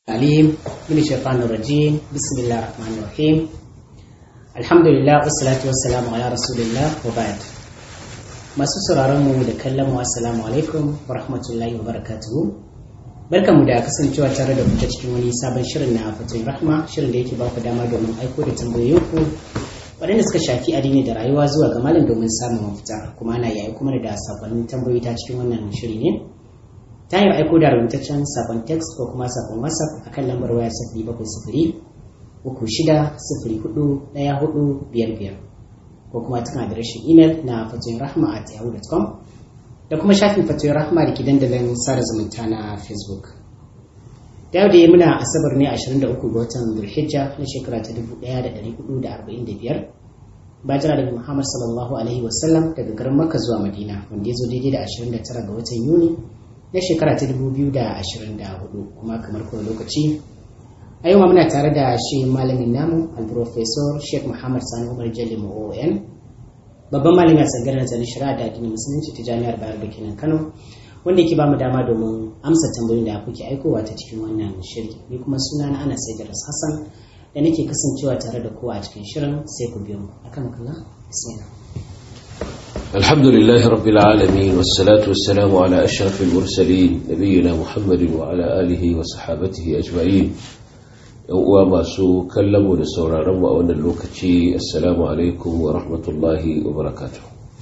العليم من الشيطان الرجيم بسم الله الرحمن الرحيم الحمد لله والصلاة والسلام على رسول الله وبعد masu sauraron mu da kallon mu assalamu alaikum wa rahmatullahi wa barakatuhu barkamu da kasancewa tare da ku cikin wani sabon shirin na fatoyin rahma shirin da yake ba ku dama domin aiko da tambayoyinku waɗanda suka shafi addini da rayuwa zuwa ga malam domin samun mafita kuma ana yayi kuma da sakonnin tambayoyi ta cikin wannan shiri ne ta hanyar aiko da rubutaccen sakon text ko kuma sakon whatsapp akan lambar waya sifiri bakwai sifiri uku shida sifiri hudu ɗaya hudu biyar biyar ko kuma tana adireshin imel na fatoyin rahma at yahoo.com da kuma shafin fatoyin rahma da ke dandalin sada zumunta na facebook da yau da yi muna asabar ne 23 ga watan zulhijja na shekara ta 1445 bajira daga muhammad sallallahu alaihi wasallam daga garin makka zuwa madina wanda ya zo daidai da 29 ga watan yuni na shekara ta 2024 kuma kamar kowane lokaci a yau muna tare da shi malamin namu al-professor sheikh muhammad sani umar jalli oon babban malamin a tsangarar nazarin shari'a da addinin musulunci ta jami'ar bayar da kenan kano wanda yake bamu dama domin amsa tambayoyin da kuke aikowa ta cikin wannan shiri ni kuma suna na ana saidar hassan da nake kasancewa tare da kowa a cikin shirin sai ku biyo mu akan kalla bismillah الحمد لله رب العالمين والصلاة والسلام على أشرف المرسلين نبينا محمد وعلى آله وصحابته أجمعين uwa masu kallonmu da sauraronmu a wannan lokaci assalamu alaikum wa rahmatullahi wa barakatuh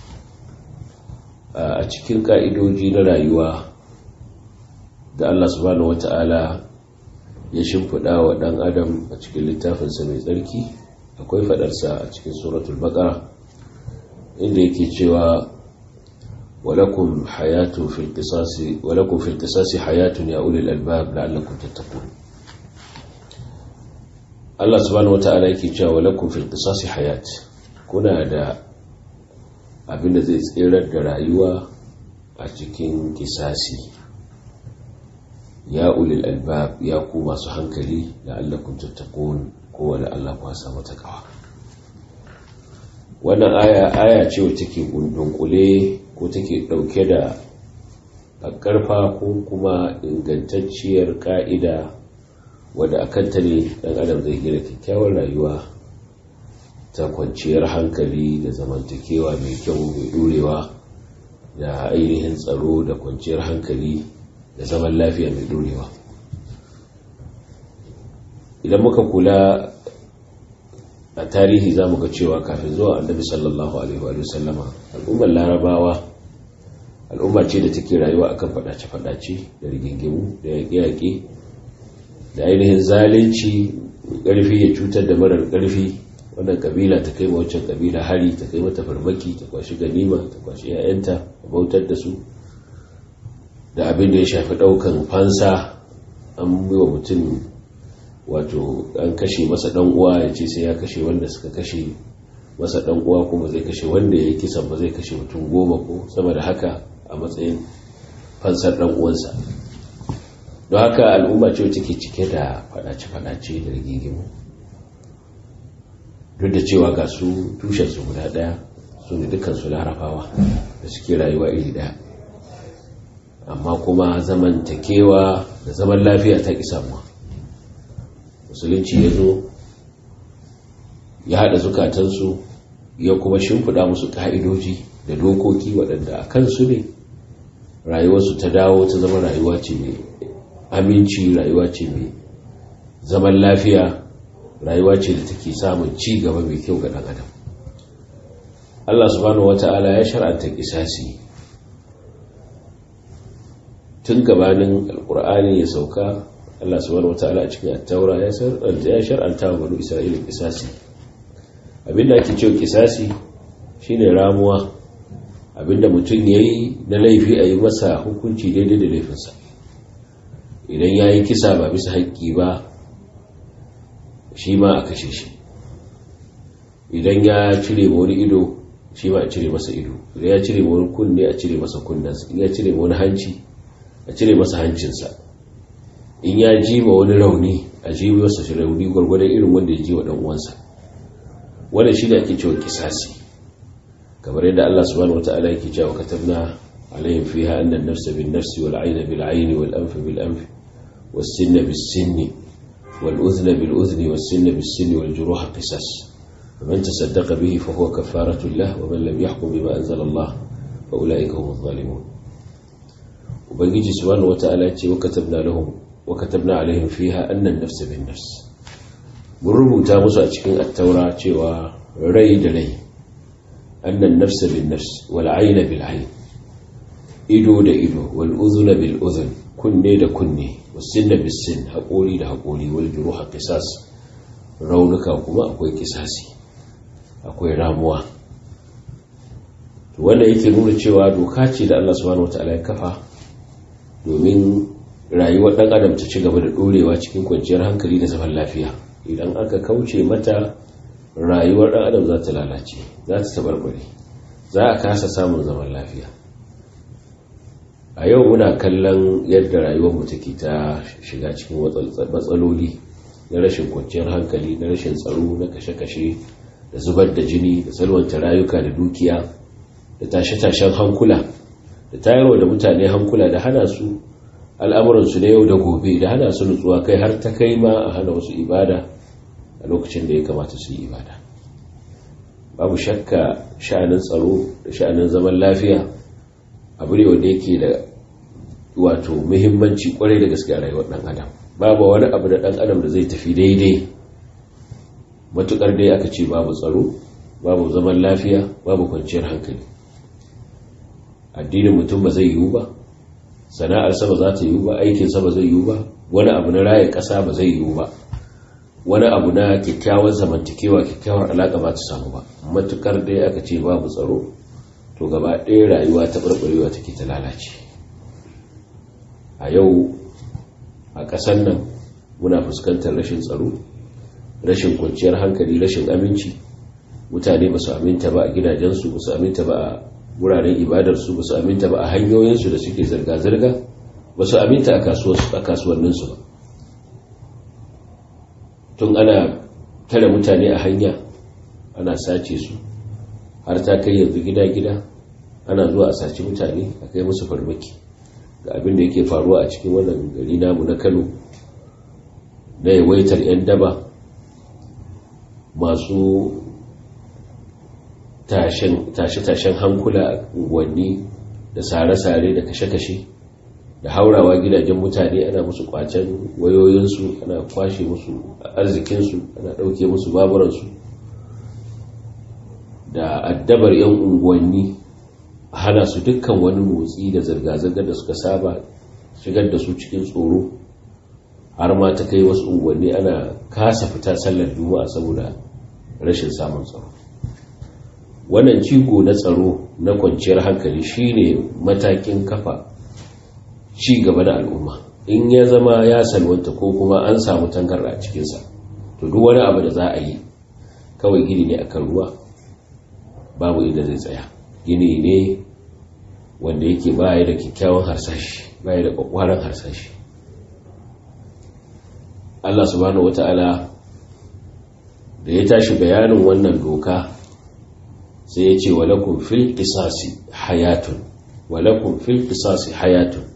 a cikin ka'idoji na rayuwa da Allah subhanahu wata'ala ya shimfiɗa wa ɗan adam a cikin littafinsa mai tsarki akwai faɗarsa a cikin suratul baqara inda yake cewa ولكم حياة في القصاص ولكم في القصاص حياة يا أولي الألباب لعلكم تتقون Allah subhanahu wata'ala yake cewa lakum fil qisasi hayat kuna da abin da zai tsirar da rayuwa a cikin kisasi ya ulil albab ya ku masu hankali la'allakum tattaqun ko wala Allah ku samu takawa wannan aya aya ce wacce take dundunkule ko take dauke da karfa ko kuma ingantacciyar ka'ida wadda a kanta ne ɗan adam zai gina kyakkyawar rayuwa ta kwanciyar hankali da zamantakewa mai kyau mai ɗorewa da ainihin tsaro da kwanciyar hankali da zaman lafiya mai ɗorewa idan muka kula a tarihi za mu ga cewa kafin zuwa annabi sallallahu alaihi wa sallama al'ummar larabawa al'umma ce da take rayuwa akan faɗace-faɗace da rigingimu da yaƙe-yaƙe da ainihin zalunci ƙarfi ya cutar da marar ƙarfi wannan kabila ta kai waccan kabila hari ta kai mata farmaki ta kwashi ganima ta kwashi 'ya'yanta ta bautar da su da abin da ya shafi ɗaukan fansa an yi wa mutum wato an kashe masa ɗan uwa ya ce sai ya kashe wanda suka kashe masa ɗan uwa kuma zai kashe wanda ya yi kisan ba zai kashe mutum goma ko sama da haka a matsayin fansar ɗan uwansa don haka al'umma ce wacce ke cike da fadace-fadace da rigigimu duk da cewa ga su tushensu guda daya su ne dukansu larabawa da suke rayuwa iri daya amma kuma zamantakewa da zaman lafiya ta ƙi samuwa musulunci ya zo ya haɗa zukatansu ya kuma shimfiɗa musu ƙa'idoji da dokoki waɗanda a kansu ne rayuwarsu ta dawo ta zama rayuwa ce mai aminci rayuwa ce mai zaman lafiya rayuwa ce da take samun ci gaba mai kyau ga ɗan adam Allah subhanahu wata'ala ya shar'anta kisasi tun gabanin alkur'ani ya sauka Allah subhanahu wata'ala a cikin attaura ya shar'anta wa banu isra'ila kisasi abinda ake cewa kisasi shine ramuwa abinda mutum yayi na laifi a yi masa hukunci daidai da laifinsa idan ya yi kisa ba bisa haƙƙi ba shi ma a kashe shi idan ya cire ma wani ido shi ma a cire masa ido idan ya cire ma wani kunne a cire masa kunnensa in ya cire ma wani hanci a cire masa hancinsa in ya ji ma wani rauni a ji masa shi rauni gwargwadon irin wanda ya ji wa ɗan uwansa wanda shi da ake cewa kisasi kamar yadda Allah subhanahu wataala yake cewa katabna عليهم فيها أن النفس بالنفس والعين بالعين والأنف بالأنف was-sinna bis-sinni wal-udhna bil-udhni was-sinna bis-sinni wal-juruha qisas faman tasaddaqa bihi fa huwa kafaratu lahu wa man lam yahkum bima anzala Allah fa ulaika humuz zalimun ubangiji subhanahu wata'ala ce wa katabna lahum wa katabna alaihim fiha anna an-nafs bin-nafs mun rubuta musu a cikin at-taura cewa rai da rai anna an-nafs bin-nafs wal 'ayna bil-'ayn ido da ido wal udhuna bil-udhun kunne da kunne was-sinna bis-sin haƙori da haƙori wal juruha qisas raunuka kuma akwai kisasi akwai ramuwa to wanda yake nuna cewa doka ce da Allah subhanahu wataala ya kafa domin rayuwar ɗan adam ta ci gaba da ɗorewa cikin kwanciyar hankali da zaman lafiya idan aka kauce mata rayuwar ɗan adam za ta lalace za ta tabarbare za a kasa samun zaman lafiya a yau muna kallon yadda rayuwarmu take ta shiga cikin matsaloli na rashin kwanciyar hankali na rashin tsaro na kashe-kashe da zubar da jini da salwanta rayuka da dukiya da tashe-tashen hankula da tayarwa da mutane hankula da hana su al'amuransu na yau da gobe da hana su nutsuwa kai har ta kai ma a hana wasu ibada a lokacin da ya kamata su yi ibada babu shakka sha'anin tsaro da sha'anin zaman lafiya abu ne wanda yake da wato muhimmanci kwarai da gaske a rayuwar ɗan adam babu wani abu da ɗan adam da zai tafi daidai matukar dai aka ce babu tsaro babu zaman lafiya babu kwanciyar hankali addinin mutum ba zai yiwu ba sana'arsa ba za ta yiwu ba aikinsa ba zai yiwu ba wani abu na raya ƙasa ba zai yiwu ba wani abu na kyakkyawar zamantakewa kyakkyawar alaƙa ba ta samu ba matukar dai aka ce babu tsaro to gaba ɗaya rayuwa ta ɓarɓarewa take ta lalace a yau a ƙasar nan muna fuskantar rashin tsaro rashin kwanciyar hankali rashin aminci mutane ba su aminta ba a gidajensu ba su aminta ba a wuraren ibadarsu ba su aminta ba a hanyoyinsu da suke zirga-zirga ba su aminta a kasuwanninsu ba tun ana tare mutane a hanya ana sace su har ta kai yanzu gida-gida ana zuwa a sace mutane a kai musu farmaki ga abin da yake faruwa a cikin wannan gari namu na kano na yawaitar 'yan daba masu tashe-tashen hankula a unguwanni da sare-sare da kashe-kashe da haurawa gidajen mutane ana musu kwacen wayoyinsu ana kwashe musu arzikinsu ana ɗauke musu baburansu da addabar 'yan unguwanni hana su dukkan wani motsi da zirga-zirga da suka saba shigar da su cikin tsoro har ma ta kai wasu unguwanni ana kasa fita sallar juma'a saboda rashin samun tsaro wannan cigo na tsaro na kwanciyar hankali shine matakin kafa ci gaba da al'umma in ya zama ya salwanta ko kuma an samu tangarda a cikinsa to duk wani abu da za a yi kawai gini ne akan ruwa babu inda zai tsaya gini ne wanda yake baya da kyakkyawan harsashi baya da kwakwaran harsashi Allah subhanahu wata'ala da ya tashi bayanin wannan doka sai ya ce walakun fil qisasi hayatun walakun fil qisasi hayatun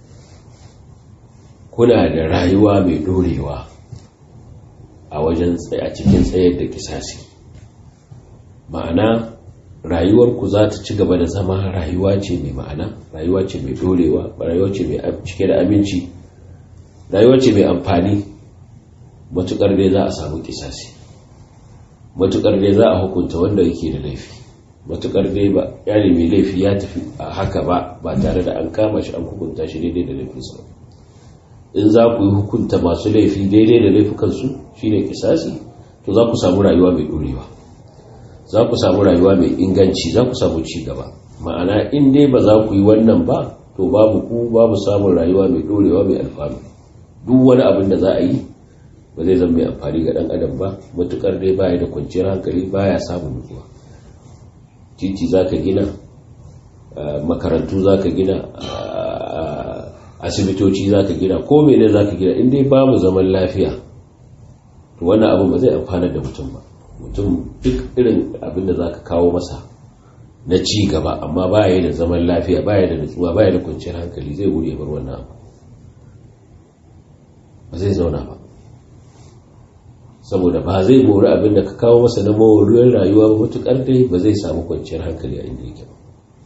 kuna da rayuwa mai dorewa a wajen a cikin tsayar da kisasi ma'ana rayuwarku za ta ci gaba da zama rayuwa ce mai ma'ana rayuwa ce mai dorewa rayuwa ce mai cike da aminci rayuwa ce mai amfani matukar dai za a samu kisasi matukar dai za a hukunta wanda yake da laifi matukar dai ba yari mai laifi ya tafi a haka ba ba tare da an kama shi an hukunta shi daidai da laifinsa in za ku yi hukunta masu laifi daidai da laifukansu shine kisasi to za ku samu rayuwa mai dorewa za ku samu rayuwa mai inganci za ku samu ci gaba ma'ana in dai ba za ku yi wannan ba to babu ku babu samun rayuwa mai dorewa mai alfanu duk wani abin da za a yi ba zai zama mai amfani ga dan adam ba matukar dai baya da kwanciyar hankali baya samun nutsuwa titi za ka gina makarantu za ka gina asibitoci za ka gina ko mene za ka gina in dai babu zaman lafiya to wannan abin ba zai amfana da mutum ba mutum duk irin abin da za ka kawo masa na ci gaba amma baya da zaman lafiya baya da nutsuwa baya da kwanciyar hankali zai wuri bar wannan abu ba zai zauna ba saboda ba zai mori abin da ka kawo masa na moriyar rayuwa ba matuƙar dai ba zai samu kwanciyar hankali a inda yake ba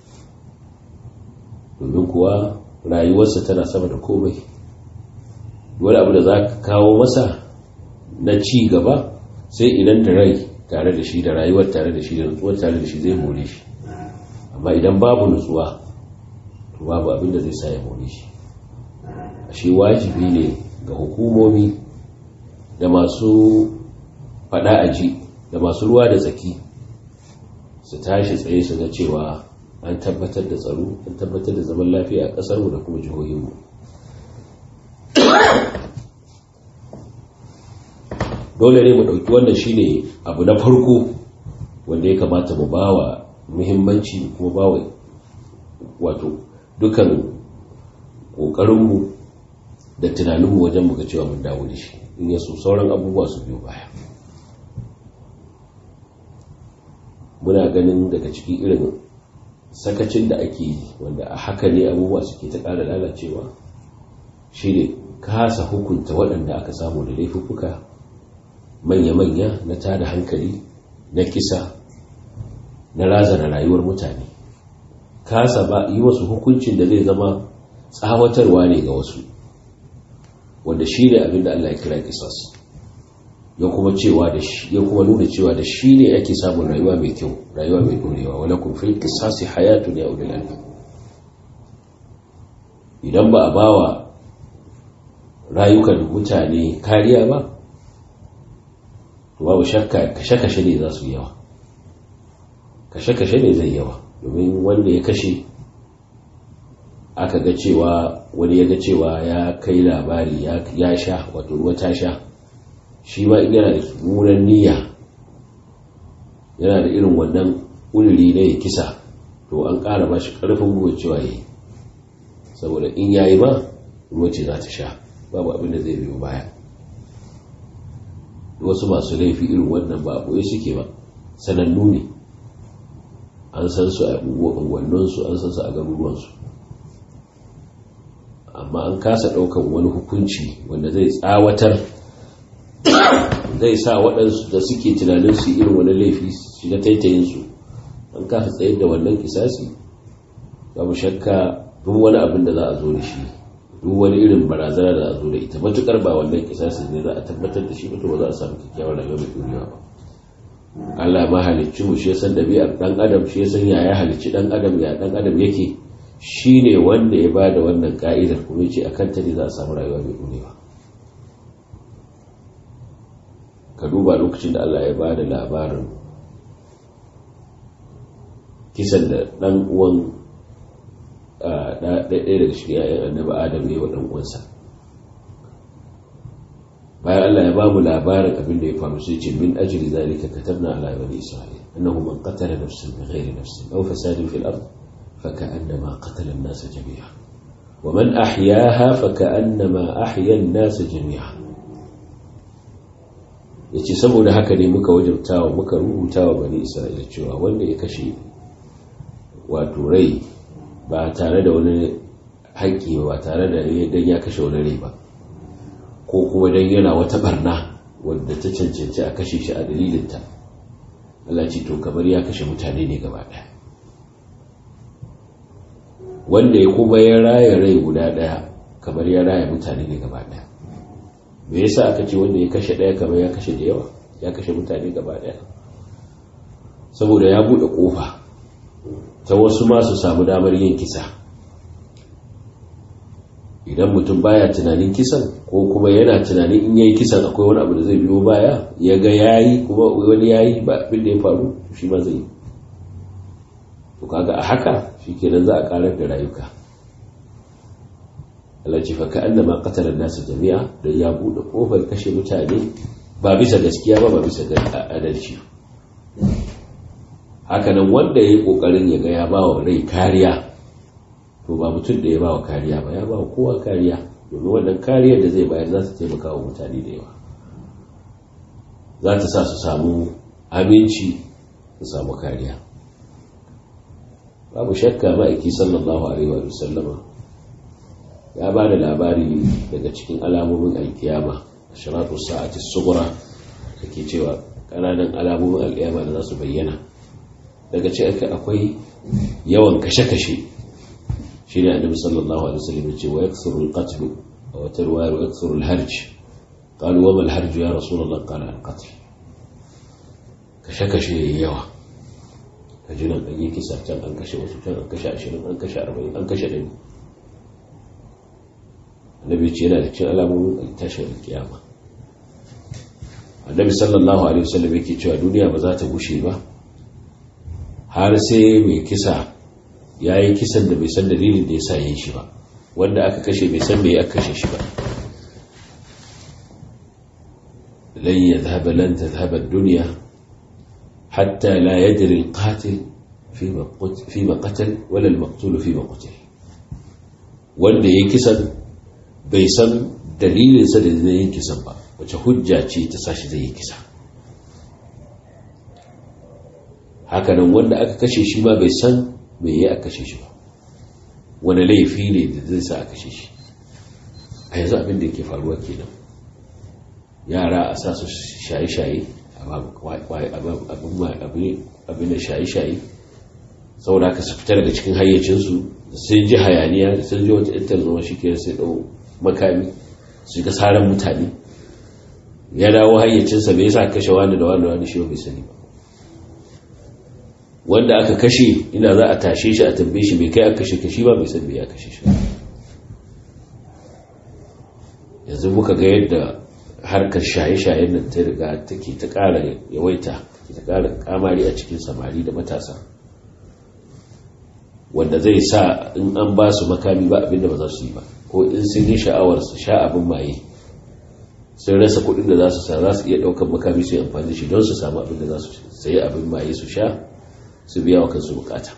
domin kuwa rayuwarsa tana sama da komai wani abu da za ka kawo masa na ci gaba sai idan da rai tare da shi da rayuwar tare da shi da nutsuwar tare da shi zai more shi amma idan babu nutsuwa to babu abin da zai sa ya more shi ashe wajibi ne ga hukumomi da masu fada aji da masu ruwa da tsaki su tashi tsaye su ga cewa an tabbatar da tsaro an tabbatar da zaman lafiya a ƙasarmu da kuma jihohinmu dole ne mu ɗauki wannan shine abu na farko wanda ya kamata mu bawa muhimmanci kuma bawa wato dukan ƙoƙarinmu da tunaninmu wajen muka cewa mun dawo da shi in yaso sauran abubuwa su biyo baya muna ganin daga ciki irin sakacin da ake yi wanda a haka ne abubuwa suke ta ƙara lalacewa shi ne kasa hukunta waɗanda aka samu da laifuka manya-manya na tada hankali na kisa na razana rayuwar mutane kasa ba yi wasu hukuncin da zai zama tsawatarwa ne ga wasu wanda shi ne abinda Allah ya kira kisas ya kuma cewa da shi ya kuma nuna cewa da shi ne ake samun rayuwa mai kyau rayuwa mai dorewa wala kun fil qisasi hayatun ya ulil albab idan ba a bawa rayukan mutane kariya ba to babu shakka kashe-kashe ne za su yawa kashe-kashe ne zai yawa domin wanda ya kashe aka ga cewa wani ya ga cewa ya kai labari ya sha wato ruwa ta sha shi ma yana da munan niyya yana da irin wannan uliri na ya kisa to an ƙara ba shi ƙarfin gwiwa cewa ya yi saboda in ya yi ma ruwa ce za ta sha babu abin da zai biyo baya wasu masu laifi irin wannan ba ɓoye suke ba sanannu ne an san su a unguwanninsu an san su a garuruwansu amma an kasa ɗaukan wani hukunci wanda zai tsawatar zai sa waɗansu da suke tunanin su irin wani laifi shiga taitayinsu an kasa tsayar da wannan kisasi babu shakka duk wani abin da za a zo da shi duk wani irin barazana da a zo da ita matukar ba wannan kisasi ne za a tabbatar da shi ba to ba za a samu kyakkyawar rayuwa mai ɗorewa ba Allah ma halicci mu shi ya san ɗabi'ar ɗan adam shi ya san ya ya halicci ɗan adam ya ɗan adam yake shi ne wanda ya ba da wannan ka'idar kuma ce a kanta ne za a samu rayuwa mai ɗorewa ka duba lokacin da Allah ya ba da labarin kisan da ɗan uwan ɗaya daga cikin ‘ya'yan annaba adam ne wa ɗan uwansa bayan Allah ya ba mu labarin abin da ya faru sai ce min ajli zalika katabna ala bani isra'il annahu man qatala nafsan bighairi nafsin aw fasadin fil ard faka'annama qatala an-nas jami'a wa man ahyaha faka'annama ahya an-nas jami'a yace saboda haka ne muka wajabtawa muka rubutawa bani isra'ila cewa wanda ya kashe wato rai ba tare da wani haƙƙi ba tare da dan ya kashe wani rai ba ko kuma dan yana wata barna wadda ta cancanci a kashe shi a dalilinta Allah ce to kamar ya kashe mutane ne gaba ɗaya wanda ya kuma ya raya rai guda ɗaya kamar ya raya mutane ne gaba ɗaya me yasa aka ce wanda ya kashe ɗaya kamar ya kashe da yawa ya kashe mutane gaba ɗaya saboda ya buɗe ƙofa ta wasu ma su samu damar yin kisa idan mutum baya tunanin kisan ko kuma yana tunanin in yayi kisan akwai wani abu da zai biyo baya ya ga yayi kuma wani yayi ba abin da ya faru shi ma zai yi to kaga a haka shikenan za a karar da rayuka Allah ce fa ka'annama qatala an-nas jami'a da ya bude kofar kashe mutane ba bisa gaskiya ba ba bisa adalci hakanan wanda yayi kokarin ya ga ya bawa rai kariya to ba mutum da ya ba wa kariya ba ya ba wa kowa kariya domin wannan kariyar da zai bayar za ta taimaka wa mutane da yawa za ta sa su samu aminci su samu kariya babu shakka ma'aiki sallallahu alaihi wa sallama ya ba da labari daga cikin alamomin alkiyama a shiratu sa'ati sugura da ke cewa ƙananan alamomin alkiyama da za su bayyana daga ce akwai yawan kashe-kashe shi ne annabi sallallahu alaihi wasallam ya ce wa yaksuru al-qatl wa tarwa wa yaksuru al-harj qalu wa ma al-harj ya rasulullah qala al-qatl kashe-kashe yawa kaji nan an yi kisa can an kashe wasu can an kashe 20 an kashe 40 an kashe 100 annabi ce yana da cikin alamomin tashin kiyama annabi sallallahu alaihi wasallam yake cewa duniya ba za ta gushe ba har sai mai kisa ya yi kisan da bai san dalilin da ya sa yin shi ba wanda aka kashe bai san mai aka kashe shi ba lan yadhhab lan tadhhab ad-dunya hatta la yadri al-qatil fi ma qatal wala al-maqtul fi ma qutil wanda ya kisan bai san dalilinsa da zai yi kisan ba wace hujja ce ta sashi zai yi kisa hakanan wanda aka kashe shi ma bai san mai yi aka kashe shi ba wani laifi ne da zai sa a kashe shi a yanzu abin da yake faruwa kenan yara a sa su shaye-shaye abin da shaye-shaye saboda aka su fita daga cikin hayyacinsu sun ji hayaniya sun ji wata intar zama shi ke sai ɗau makami su ga tsarin mutane ya dawo hayyacinsa bai sa kashe wani da wani wani shi bai sani ba wanda aka kashe ina za a tashe shi a tambaye shi bai kai aka kashe kashi ba bai san bai ya kashe shi yanzu muka ga yadda harkar shaye-shayen nan ta riga take ta ƙara yawaita ta ƙara kamari a cikin samari da matasa wanda zai sa in an ba su makami ba abinda ba za su yi ba ko in sun yi sha'awar su sha abin maye sun rasa kuɗin da za su sa za su iya ɗaukar makami su yi amfani da shi don su samu abin da za su sayi abin maye su sha su biya wa kansu bukata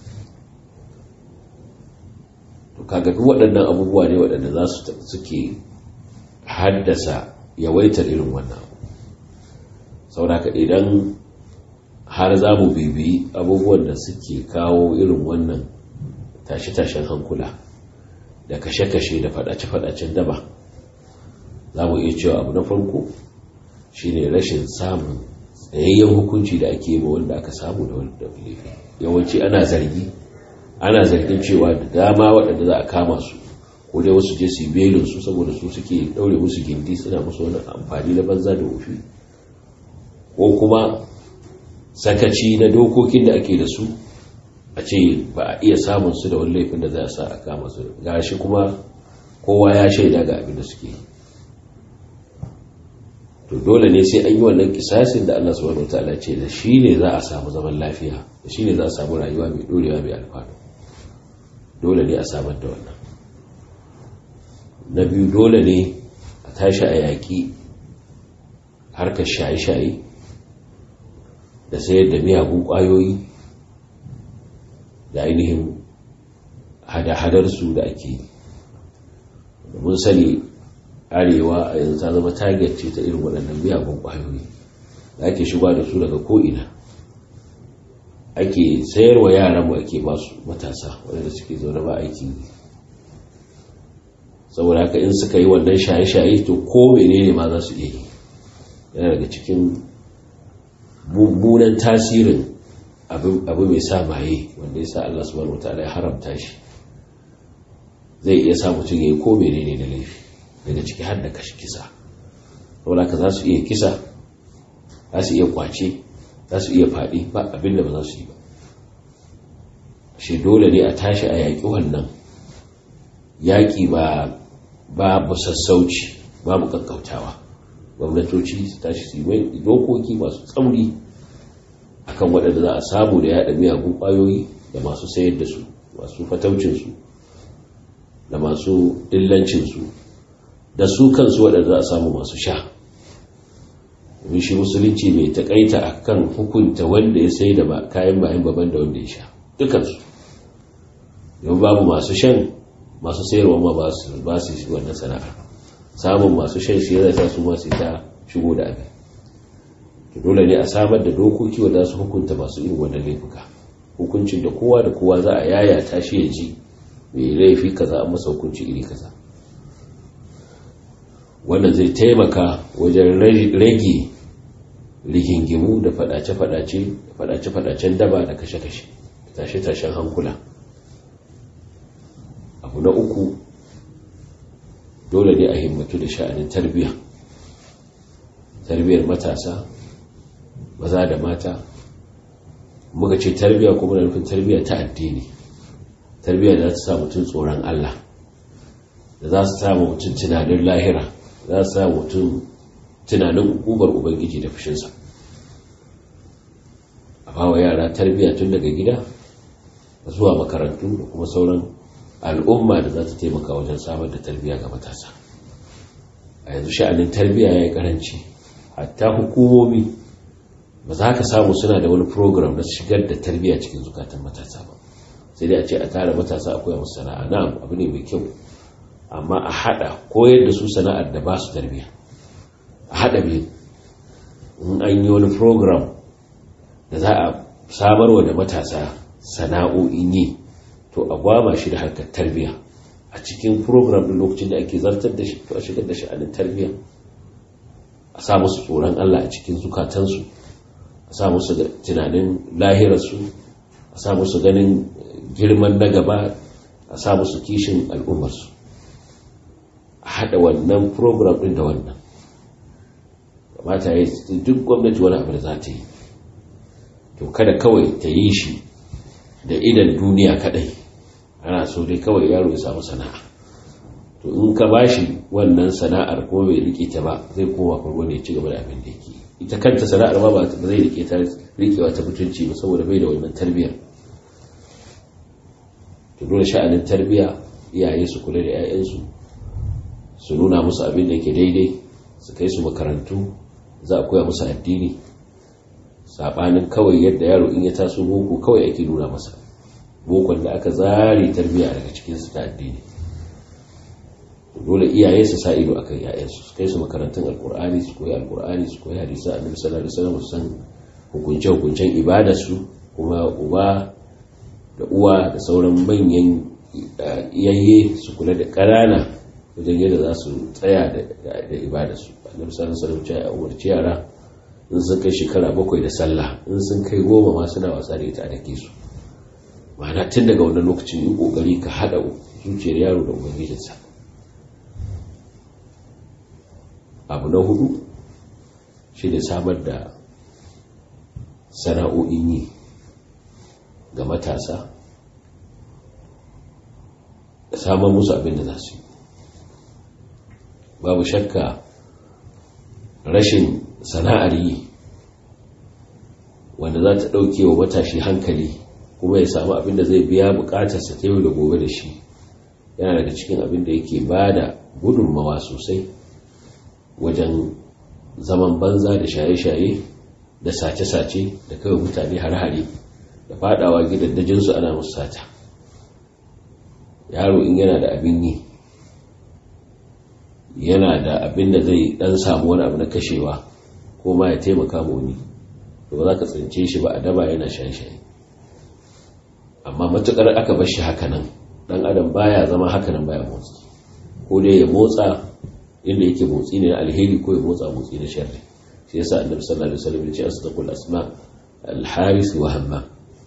to kaga duk waɗannan abubuwa ne waɗanda za su suke haddasa yawaitar irin wannan sauraka idan har za mu bibi abubuwan da suke kawo irin wannan tashe-tashen hankula da kashe-kashe da fadace-fadacen daba za mu iya cewa abu na farko shine rashin samun tsayayyen hukunci da ake yi wanda aka samu da wanda laifi yawanci ana zargi ana zargin cewa da dama waɗanda za a kama su ko dai wasu je su yi belin su saboda su suke ɗaure musu gindi suna musu wani amfani na banza da wufi ko kuma sakaci na dokokin da ake da su a ce ba a iya samun su da wani laifin da za a sa a kama su gashi kuma kowa ya shaida ga abin da suke yi to dole ne sai an yi wannan kisasin da Allah subhanahu wataala ce da shi ne za a samu zaman lafiya da shi ne za a samu rayuwa mai dorewa mai alfanu dole ne a samar da wannan na biyu dole ne a tashi a yaƙi harkar shaye-shaye da sayar da miyagun ƙwayoyi da ainihin hada-hadarsu da ake yi mun sani arewa a yanzu ta zama target ce ta irin waɗannan miyagun ƙwayoyi da ake shiga da su daga ko'ina ake sayarwa yaranmu ake ba su matasa waɗanda suke zaune ba aiki saboda haka in suka yi wannan shaye-shaye to ko menene ma za su iya yi yana daga cikin mummunan tasirin abu mai sa maye wanda ya sa Allah subhanahu wataala ya haramta shi zai iya sa mutum ya yi ko menene da laifi daga ciki har da kashi kisa saboda haka za su iya kisa za su iya kwace za su iya faɗi ba abin da ba za su yi ba shi dole ne a tashi a yaƙi wannan yaƙi ba babu sassauci babu ƙaƙƙautawa gwamnatoci su tashi su yi dokoki masu tsauri akan waɗanda za a samu da yaɗa miyagun ƙwayoyi da masu sayar da su masu fataucinsu da masu dillancinsu da su kansu waɗanda za a samu masu sha domin shi musulunci mai taƙaita a kan hukunta wanda ya sai da kayan bayan baban da wanda ya sha dukansu yau babu masu shan masu sayarwa ma ba su wannan sana'ar samun masu shan shi yana sa su masu ta shigo da abin to dole ne a samar da dokoki wanda su hukunta masu irin wannan laifuka hukuncin da kowa da kowa za a yaya ta shi ya ji mai laifi kaza an masa hukunci iri kaza wannan zai taimaka wajen rage rigingimu da fadace-fadace fadace-fadacen daba da kashe-kashe tashe-tashen hankula abu na uku dole ne a himmatu da sha'anin tarbiyya tarbiyyar matasa maza da mata muka ce tarbiyya kuma na nufin tarbiyya ta addini tarbiyya da za ta sa mutum tsoron Allah da za su sa mutum tunanin lahira za su sa mutum tunanin hukumar ubangiji da fushinsa a bawa yara tarbiyya tun daga gida zuwa makarantu da kuma sauran al'umma da za ta taimaka wajen samar da tarbiyya ga matasa a yanzu sha'anin tarbiyya ya yi karanci hatta hukumomi ba za ka samu suna da wani program na shigar da tarbiyya cikin zukatan matasa ba sai dai a ce a tara matasa akwai musu sana'a na abu ne mai kyau amma a hada koyar da su sana'ar da ba su tarbiyya a hada biyu in an yi wani program da za a samarwa da matasa sana'o'in yi to a gwama shi da harkar tarbiyya a cikin program din lokacin da ake zartar da shi to a shigar da sha'anin tarbiyya a sa musu tsoron Allah a cikin zukatansu a sa musu tunanin lahirarsu a sa musu ganin girman na gaba a sa musu kishin al'ummarsu a haɗa wannan program ɗin da wannan kamata ya duk gwamnati wani abu da za ta yi to kada kawai ta yi shi da idan duniya kadai ana so dai kawai yaro ya samu sana'a to in ka bashi wannan sana'ar ko bai rike ta ba zai koma farko ne ya ci gaba da abin da yake ita kanta sana'ar ma ba zai rike ta rikewa ta mutunci ba saboda bai da wannan tarbiyyar to dole sha'anin tarbiyya iyaye su kula da 'ya'yansu su nuna musu abin da yake daidai su kai su makarantu za a koya musu addini sabanin kawai yadda yaro in ya taso boko kawai ake nuna masa bokon da aka zare tarbiyya daga cikin su ta addini dole iyaye su sa ido akan yayansu su kai su makarantun alkur'ani su koyi alkur'ani su koyi hadisi annabi sallallahu alaihi wasallam su san hukunce hukuncen ibada su kuma uba da uwa da sauran manyan iyaye su kula da ƙanana wajen yadda za su tsaya da ibada su annabi sallallahu alaihi wasallam ya umarci yara in sun kai shekara bakwai da sallah in sun kai goma ma suna wasa da ita a dake su ma'ana tun daga wannan lokacin yi kokari ka haɗa zuciyar yaro da ubangijinsa abu na hudu shi ne samar da sana'o'in yi ga matasa da samar musu abin da za su yi babu shakka rashin sana'ar yi wanda za ta ɗauke wa matashi hankali kuma ya samu abin da zai biya bukatarsa ta yau da gobe da shi yana daga cikin abin da yake ba da gudunmawa sosai wajen zaman banza da shaye-shaye da sace-sace da kawai mutane har-hare da fadawa gidaddajinsu ana musu sata yaro in yana da abin yi yana da abin da zai dan samu wani abu na kashewa ko ma ya taimaka ma wani to ba za ka tsince shi ba a daba yana shaye-shaye amma matukar aka bar shi hakanan dan adam baya zama hakanan baya motsi ko dai ya motsa inda yake motsi ne na alheri ko ya motsa motsi na sharri shi yasa annabi sallallahu alaihi wasallam ya ce asdaqul asma al-haris wa hamma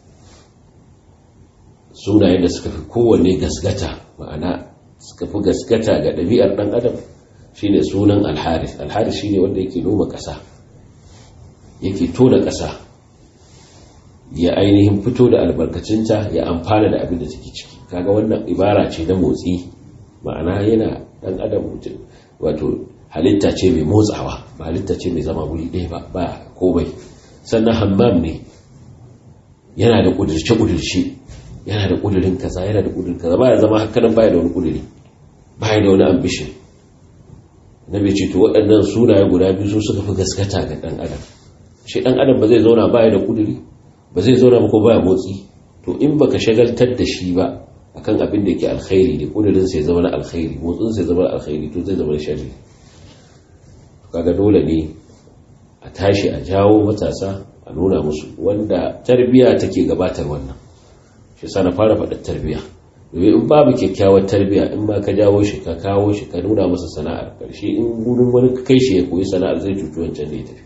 sunayen da suka fi kowanne gasgata ma'ana suka fi gaskata ga ɗabi'ar ɗan adam shine sunan al-haris al-haris shine wanda yake noma ƙasa yake tona ƙasa ya ainihin fito da albarkacinta ya amfana da abin da take ciki kaga wannan ibara ce na motsi ma'ana yana ɗan adam mutum wato halitta ce mai motsawa ba halitta ce mai zama wuri ɗaya ba ba komai sannan hammam ne yana da ƙudurce-ƙudurce yana da ƙudurin kaza yana da ƙudurin kaza ba ya zama hakanan baya da wani ƙuduri baya da wani ambition na bai ce to waɗannan sunaye guda biyu su suka fi gaskata ga ɗan adam shi ɗan adam ba zai zauna baya da ƙuduri ba zai zauna ba ko baya motsi to in baka shagaltar da shi ba akan abin da yake alkhairi ne ƙudurin sai zama na alkhairi motsin sai zama na alkhairi to zai zama na sharri kaga dole ne a tashi a jawo matasa a nuna musu wanda tarbiya take gabatar wannan shi sa na fara faɗa tarbiya domin in babu kyakkyawar tarbiyya in ba ka jawo shi ka kawo shi ka nuna masa sana'ar karshe in gudun wani kai shi ya koyi sana'ar zai cuci wancan da ya tafi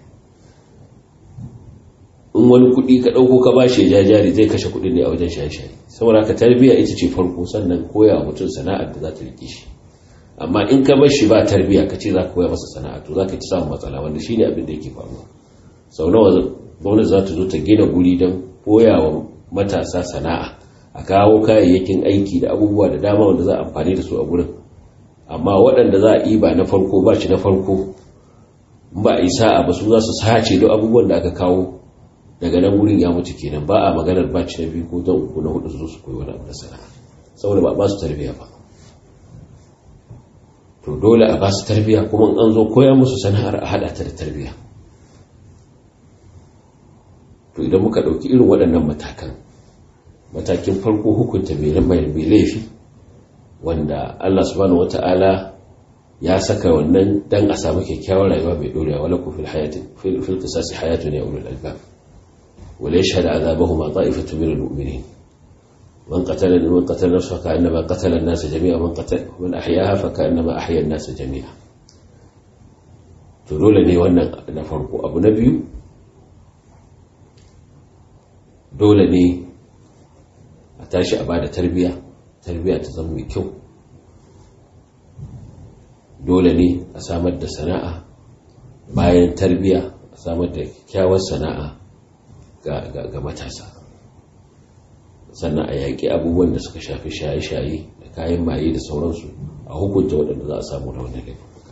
in wani kuɗi ka ɗauko ka bashi ya jari zai kashe kuɗin ne a wajen shaye-shaye saboda ka tarbiyya ita ce farko sannan koya mutum sana'ar da za ta riƙe shi amma in ka bar shi ba tarbiyya ka ce za ka koya masa sana'a to za ka ci samun matsala wanda shine abin da yake faruwa sau nawa gwamnati za ta zo ta gina guri don koya wa matasa sana'a a kawo kayayyakin aiki da abubuwa da dama wanda za a amfani da su a gurin amma waɗanda za a yi ba na farko ba shi na farko ba a yi sa'a ba su za su sace duk abubuwan da aka kawo daga nan wurin ya mutu kenan ba a maganar ba ci na biyu ko don uku na hudu su zo su koyi wani abu na sana'a saboda ba ba su tarbiyya ba to dole a ba su tarbiyya kuma an zo koya musu sana'ar a haɗa ta da tarbiyya to idan muka ɗauki irin waɗannan matakan matakin farko hukunta mai laifi wanda Allah subhanahu wata'ala ya saka wannan dan a samu kyakkyawar rayuwa mai dorewa wala ku fil hayati fil qisasi hayatun ya ulul albab wala yashhadu azabahuma ta'ifatu min almu'minin man qatala man qatala nafsa ka annama qatala an-nas jami'a man qatala man ahyaha fa ka annama ahya an-nas jami'a to dole ne wannan na farko abu na biyu dole ne a tashi a bada tarbiya tarbiya ta zama mai kyau dole ne a samar da sana'a bayan tarbiya a samar da kyakkyawar sana'a ga matasa sannan a yaƙi abubuwan da suka shafi shaye-shaye da kayan maye da sauransu a hukunta waɗanda za a samu da wannan laifuka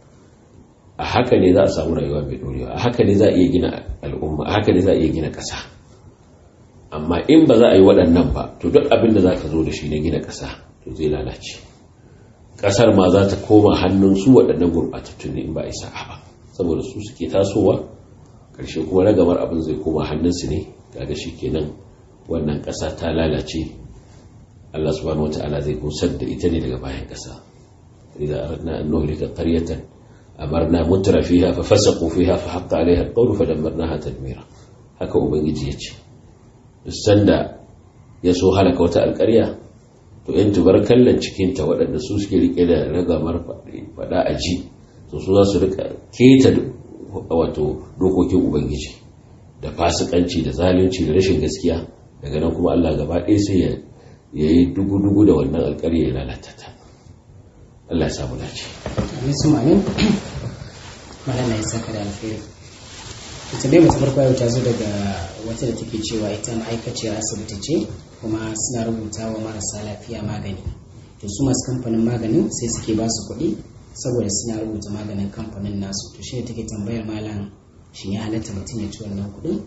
a haka ne za a samu rayuwa mai ɗorewa a haka ne za a iya gina al'umma a haka ne za a iya gina ƙasa amma in ba za a yi waɗannan ba to duk abin da za ka zo da shi na gina ƙasa to zai lalace ƙasar ma za ta koma hannun su waɗannan gurɓatattun ne in ba a yi sa'a ba saboda su suke tasowa ƙarshe kuma ragamar abin zai koma hannunsu ne kaga shi kenan wannan ƙasa ta lalace Allah subhanahu wata'ala zai gusar da ita ne daga bayan ƙasa idan aradna an nuhlika qaryatan amarna mutra fiha fa fasaqu fiha fa haqqa alaiha alqawlu fa dammarnaha tadmira haka ubangiji ya ce sanda ya so halaka wata alƙarya to yan tubarkallan cikinta waɗanda su suke rike da ragamar faɗa a ji to su za su rika keta wato dokokin ubangiji da fasikanci da zalunci da rashin gaskiya daga nan kuma Allah gaba ɗaya sai ya yi dugu-dugu da wannan alƙarya ya lalata ta Allah ya samu dace. Amin su mamin. Malama ya saka da alfahari. ita dai mace farko yau ta zo daga wata da take cewa ita ma'aikaciyar asibiti ce kuma suna rubuta wa marasa lafiya magani to su masu kamfanin maganin sai suke ba su kuɗi saboda suna rubuta maganin kamfanin nasu to shi ne take tambayar malam shi ya halatta mutum ya ci wannan kuɗi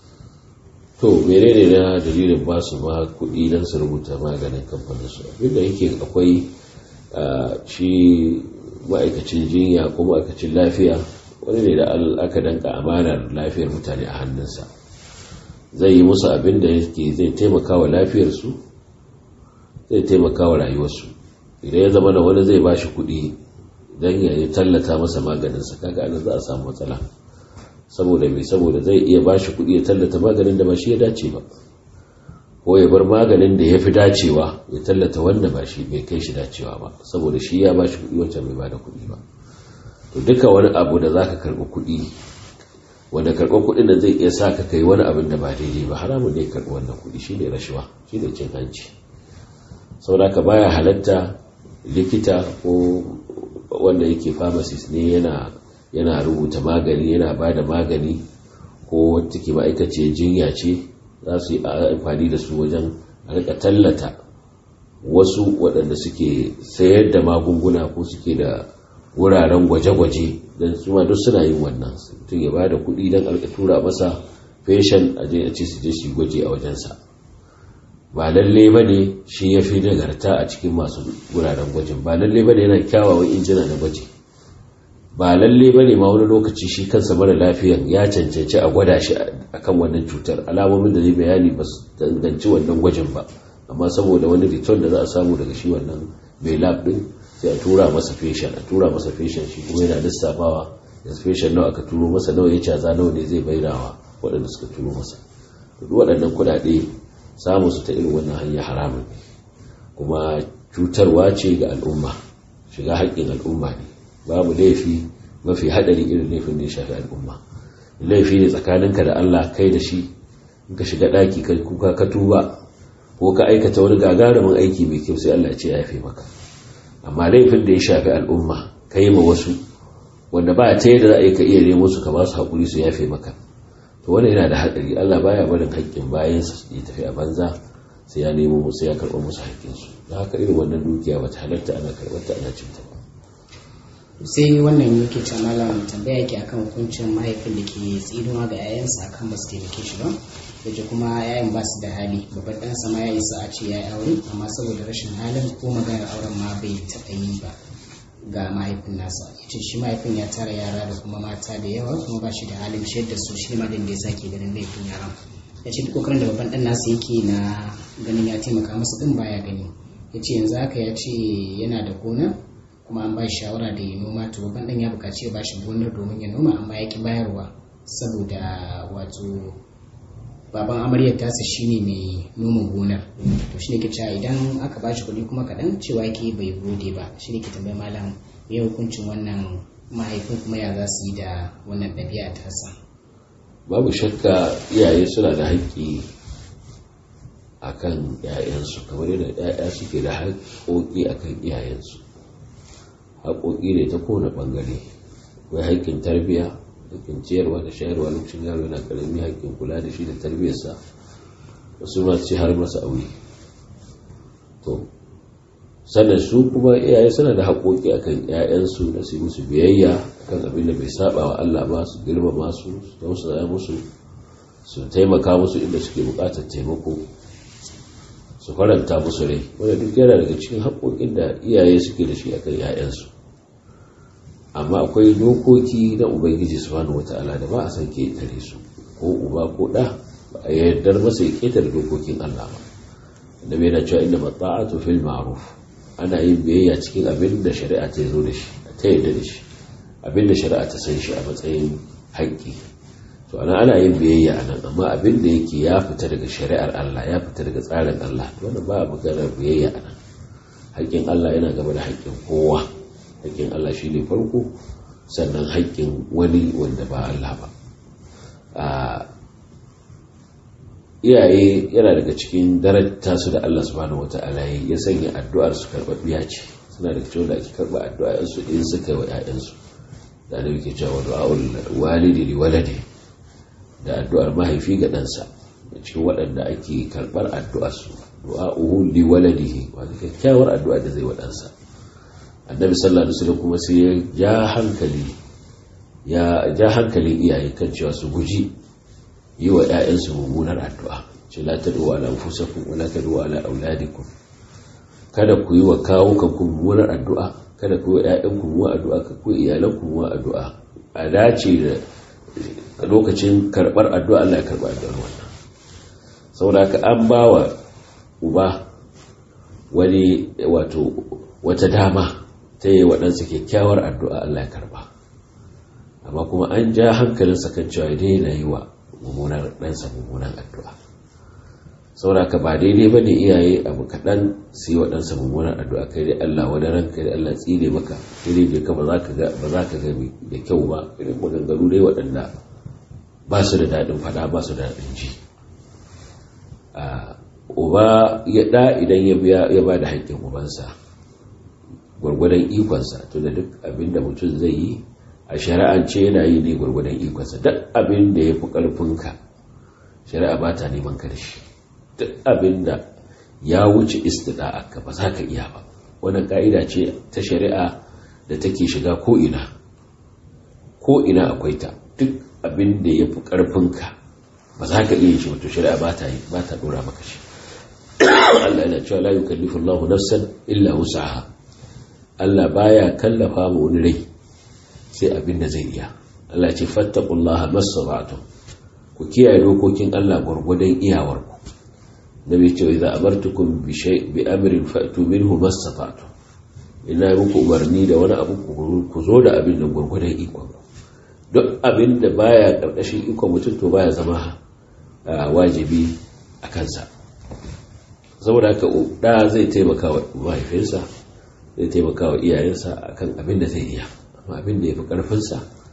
to menene na dalilin ba su ma kuɗi don su rubuta maganin kamfanin su abinda yake akwai shi ma'aikacin jinya ko ma'aikacin lafiya wani ne da aka danka amanar lafiyar mutane a hannunsa zai yi musu abin da yake zai taimaka wa lafiyarsu zai taimaka wa rayuwarsu idan ya zama da wani zai ba shi kuɗi don ya tallata masa maganinsa kaga anan za a samu matsala saboda mai saboda zai iya ba shi kuɗi ya tallata maganin da ba shi ya dace ba ko ya bar maganin da ya fi dacewa ya tallata wanda ba shi bai kai shi dacewa ba saboda shi ya ba shi kuɗi wancan bai ba da kuɗi ba to duka wani abu da za ka karɓi kuɗi wanda karɓar kuɗin da zai iya sa ka kai wani abin da ba daidai ba haramun ne karɓi wannan kuɗi shi ne rashuwa shi ne cin hanci saboda ka baya halatta likita ko wanda yake pharmacist ne yana yana rubuta magani yana ba da magani ko wata ke ma'aikaciyar jinya ce za su yi amfani da su wajen a rika tallata wasu waɗanda suke sayar da magunguna ko suke da wuraren gwaje-gwaje don su ma duk suna yin wannan mutum ya ba da kuɗi don alka tura masa feshen a je a ce su je su gwaje a wajensa ba lalle ba ne shi ya fi nagarta a cikin masu wuraren gwajin ba lalle ba ne yana kyawawan injina na gwaji ba lalle ba ne ma wani lokaci shi kansa mara lafiyan ya cancanci a gwada shi akan wannan cutar alamomin da zai bayani ba su danganci wannan gwajin ba amma saboda wani return da za a samu daga shi wannan mai lab din sai a tura masa feshen a tura masa feshen shi kuma yana lissafawa da feshen nawa aka turo masa nawa ya caza nawa ne zai bayyanawa waɗanda suka turo masa duk waɗannan kuɗaɗe samun su ta irin wannan hanya haramun kuma cutarwa ce ga al'umma shiga haƙƙin al'umma ne babu laifi mafi haɗari irin laifin da ya shafi al'umma laifi ne tsakaninka da Allah kai da shi in ka shiga ɗaki kai kuka ka tuba ko ka aikata wani gagarumin aiki mai kyau sai Allah ce ya yafe maka amma laifin da ya shafi al'umma ka yi ma wasu wanda ba ta yadda za a yi ka iya nemo su ka ba su haƙuri su yafe maka to wannan yana da haɗari Allah baya barin haƙƙin bayan ya tafi a banza sai ya nemo musu ya karɓa musu haƙƙinsu da haka irin wannan dukiya ba ta halatta ana karɓar ta ana cinta ba sai wannan yake ce malam tambaya yake akan hukuncin mahaifin da ke tsinuwa ga 'ya'yansa akan ba su taimake shi ba yace kuma 'ya'yan ba su da hali babban ɗansa ma ya isa a ce ya yi aure amma saboda rashin halin ko maganar auren ma bai taɓa yi ba ga mahaifin nasa yace shi mahaifin ya tara yara da kuma mata da yawa kuma ba shi da halin ciyar da su shi ma din da ya sake ganin laifin yaran ya ce duk kokarin da babban ɗan nasa yake na ganin ya taimaka masa din baya gani ya ce yanzu haka ya ce yana da gona kuma an ba shi shawara da ya noma to babban dan ya bukaci ya bashi gonar domin ya noma amma ya ki bayarwa saboda wato baban amaryar tasa shine mai noma gonar to shine ke cewa idan aka bashi kuɗi kuma kaɗan cewa yake bai gode ba shine ke tambayi malam me hukuncin wannan mahaifin kuma ya za su yi da wannan ɗabi'a tasa babu shakka iyaye suna da haƙƙi akan 'ya'yansu kamar yadda 'ya'ya suke da haƙƙoƙi akan iyayensu haƙoƙi ne ta kowane ɓangare akwai haƙƙin tarbiyya haƙƙin ciyarwa da shayarwa lokacin yaro yana ƙarami haƙƙin kula da shi da tarbiyyarsa wasu ma ce har masa aure to sannan su kuma iyaye suna da haƙoƙi akan ƴaƴansu da su musu biyayya kan abin da bai saba wa Allah ba su girmama su su tausaya musu su taimaka musu inda suke buƙatar taimako su faranta musu rai wanda duk yana daga cikin haƙoƙin da iyaye suke da shi akan ‘ya'yansu amma akwai dokoki na ubangiji subhanahu wata'ala da ba a san ketare su ko uba ko ɗa ba a yardar masa ya ketare dokokin Allah ba da bai na cewa inda matsa'atu fil ma'ruf ana yin biyayya cikin abin da shari'a ta zo da shi ta yarda da shi abin da shari'a ta san shi a matsayin haƙƙi to ana ana yin biyayya a nan amma abin da yake ya fita daga shari'ar Allah ya fita daga tsarin Allah wannan ba maganar biyayya a nan haƙƙin Allah yana gaba da haƙƙin kowa haƙƙin Allah shi ne farko sannan haƙƙin wani wanda ba Allah ba iyaye yana daga cikin darajta su da Allah subhanahu wata'ala ya sanya addu'ar su karɓaɓɓiya ce suna da cewa da ake karɓa addu'a su in suka yi wa 'ya'yansu da annabi ke cewa du'a'ul walidi li waladi da addu'ar mahaifi ga ɗansa da cikin waɗanda ake karɓar addu'arsu du'a'uhu li waladihi wanda kyakkyawar addu'a da zai wa ɗansa annabi sallallahu alaihi wasallam kuma sai ya ja hankali ya ja hankalin iyaye kan cewa su guji yi wa ƴaƴansu mummunar addu'a ce la tad'u ala anfusakum wa la tad'u ala auladikum kada ku yi wa kawukan ku mummunar addu'a kada ku yi wa ƴaƴanku mummunar addu'a ka ku iyalanku mummunar addu'a a dace da lokacin karɓar addu'a Allah ya karɓa addu'ar wannan saboda ka an ba wa uba wani wato wata dama ta yi waɗansa kyakkyawar addu'a Allah ya karɓa amma kuma an ja hankalinsa kan cewa daina yi wa mummunar ɗansa mummunan addu'a saboda ka ba daidai ba ne iyaye abu kaɗan su yi wa ɗansa mummunan addu'a kai dai Allah wani ranka dai Allah tsire maka kai dai ka ba za ka ga da kyau ba irin maganganu dai waɗanda ba su da daɗin fada ba su da daɗin ji uba ya ɗa idan ya ba da haƙƙin ubansa gwargwadon ikonsa to da duk abin da mutum zai yi a shari'ance yana yi ne gwargwadon ikonsa duk abin da ya fi ƙarfinka shari'a ba ta neman karshe duk abin da ya wuce istida ka ba za ka iya ba wannan ka'ida ce ta shari'a da take shiga ko'ina ko'ina akwai ta duk abin da ya fi ƙarfinka ba za ka iya shi wato shari'a ba ta yi ba ta dora maka shi Allah yana cewa la yukallifu Allahu nafsan illa wus'aha Allah baya kallafa mu wani rai sai abin da zai iya Allah ce fattaqullaha masaba'tum ku kiyaye dokokin Allah gurgudan iyawarku nabi ce idza amartukum bi shay bi amrin fa'tu minhu mastata'tum ina muku umarni da wani abu ku zo da abin da gurgudan ikon duk abin da baya karkashin ikon mutum to baya zama wajibi a kansa saboda haka da zai taimaka wa mahaifinsa zai taimaka wa iyayensa akan abin da zai iya amma abin da ya fi ƙarfinsa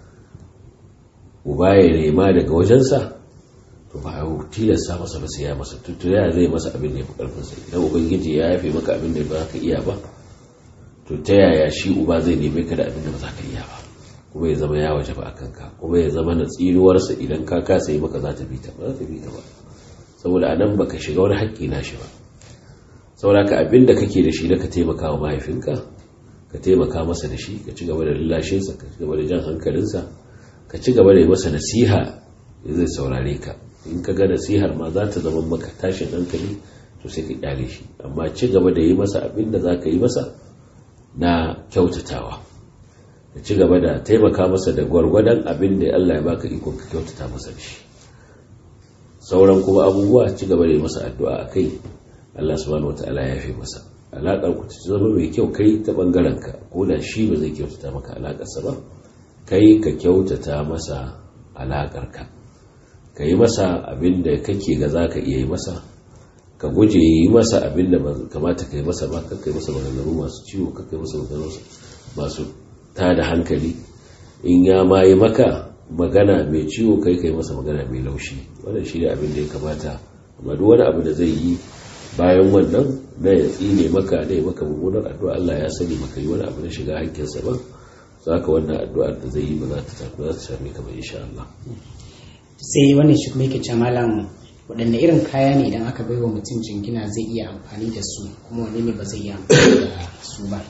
uba ya nema daga wajensa to ba a tilasta masa ba sai ya masa tutu ya zai masa abin da ya fi ƙarfinsa idan ubangiji ya yafe maka abin da ba ka iya ba to ta yaya shi uba zai neme ka da abin da ba za ka iya ba kuma ya zama ya waje ba a kanka kuma ya zama na tsinuwarsa idan ka kasa yi maka za ta bi ta ba za ta bi ta ba saboda anan baka shiga wani haƙƙi na shi ba saboda ka abin da kake da shi da ka taimaka wa mahaifinka ka taimaka masa da shi ka ci gaba da lallashinsa ka ci gaba da jan hankalinsa ka ci gaba da yi masa nasiha zai saurare ka in ka ga nasihar ma za ta zama maka tashin hankali to sai ka kyale shi amma ci gaba da yi masa abin da za ka yi masa na kyautatawa ka ci gaba da taimaka masa da gwargwadon abin da Allah ya baka iko ka kyautata masa da shi sauran kuma abubuwa ci gaba da yi masa addu'a a kai Allah subhanahu wataala ya fi masa alaƙar ku ta zama mai kyau kai ta ɓangaren ka ko da shi ba zai kyautata maka alaƙarsa ba kai ka kyautata masa alaƙar ka ka yi masa abin da kake ga za ka iya yi masa ka guje yi masa abin da kamata ka yi masa ba ka kai masa maganganu masu ciwo ka kai masa maganganu masu tada hankali in ya ma yi maka magana mai ciwo kai kai masa magana mai laushi wannan shi ne abin da ya kamata amma duk wani abu da zai yi bayan wannan na ya tsine maka da ya maka mummunar addu'a Allah ya sani maka yi wani abu na shiga hankinsa ba za ka wannan addu'ar da zai yi ba za ta tafi za ta same ka ba insha Allah sai wannan shi kuma yake ce malam waɗanne irin kaya ne idan aka bai wa mutum jingina zai iya amfani da su kuma wani ne ba zai iya amfani da su ba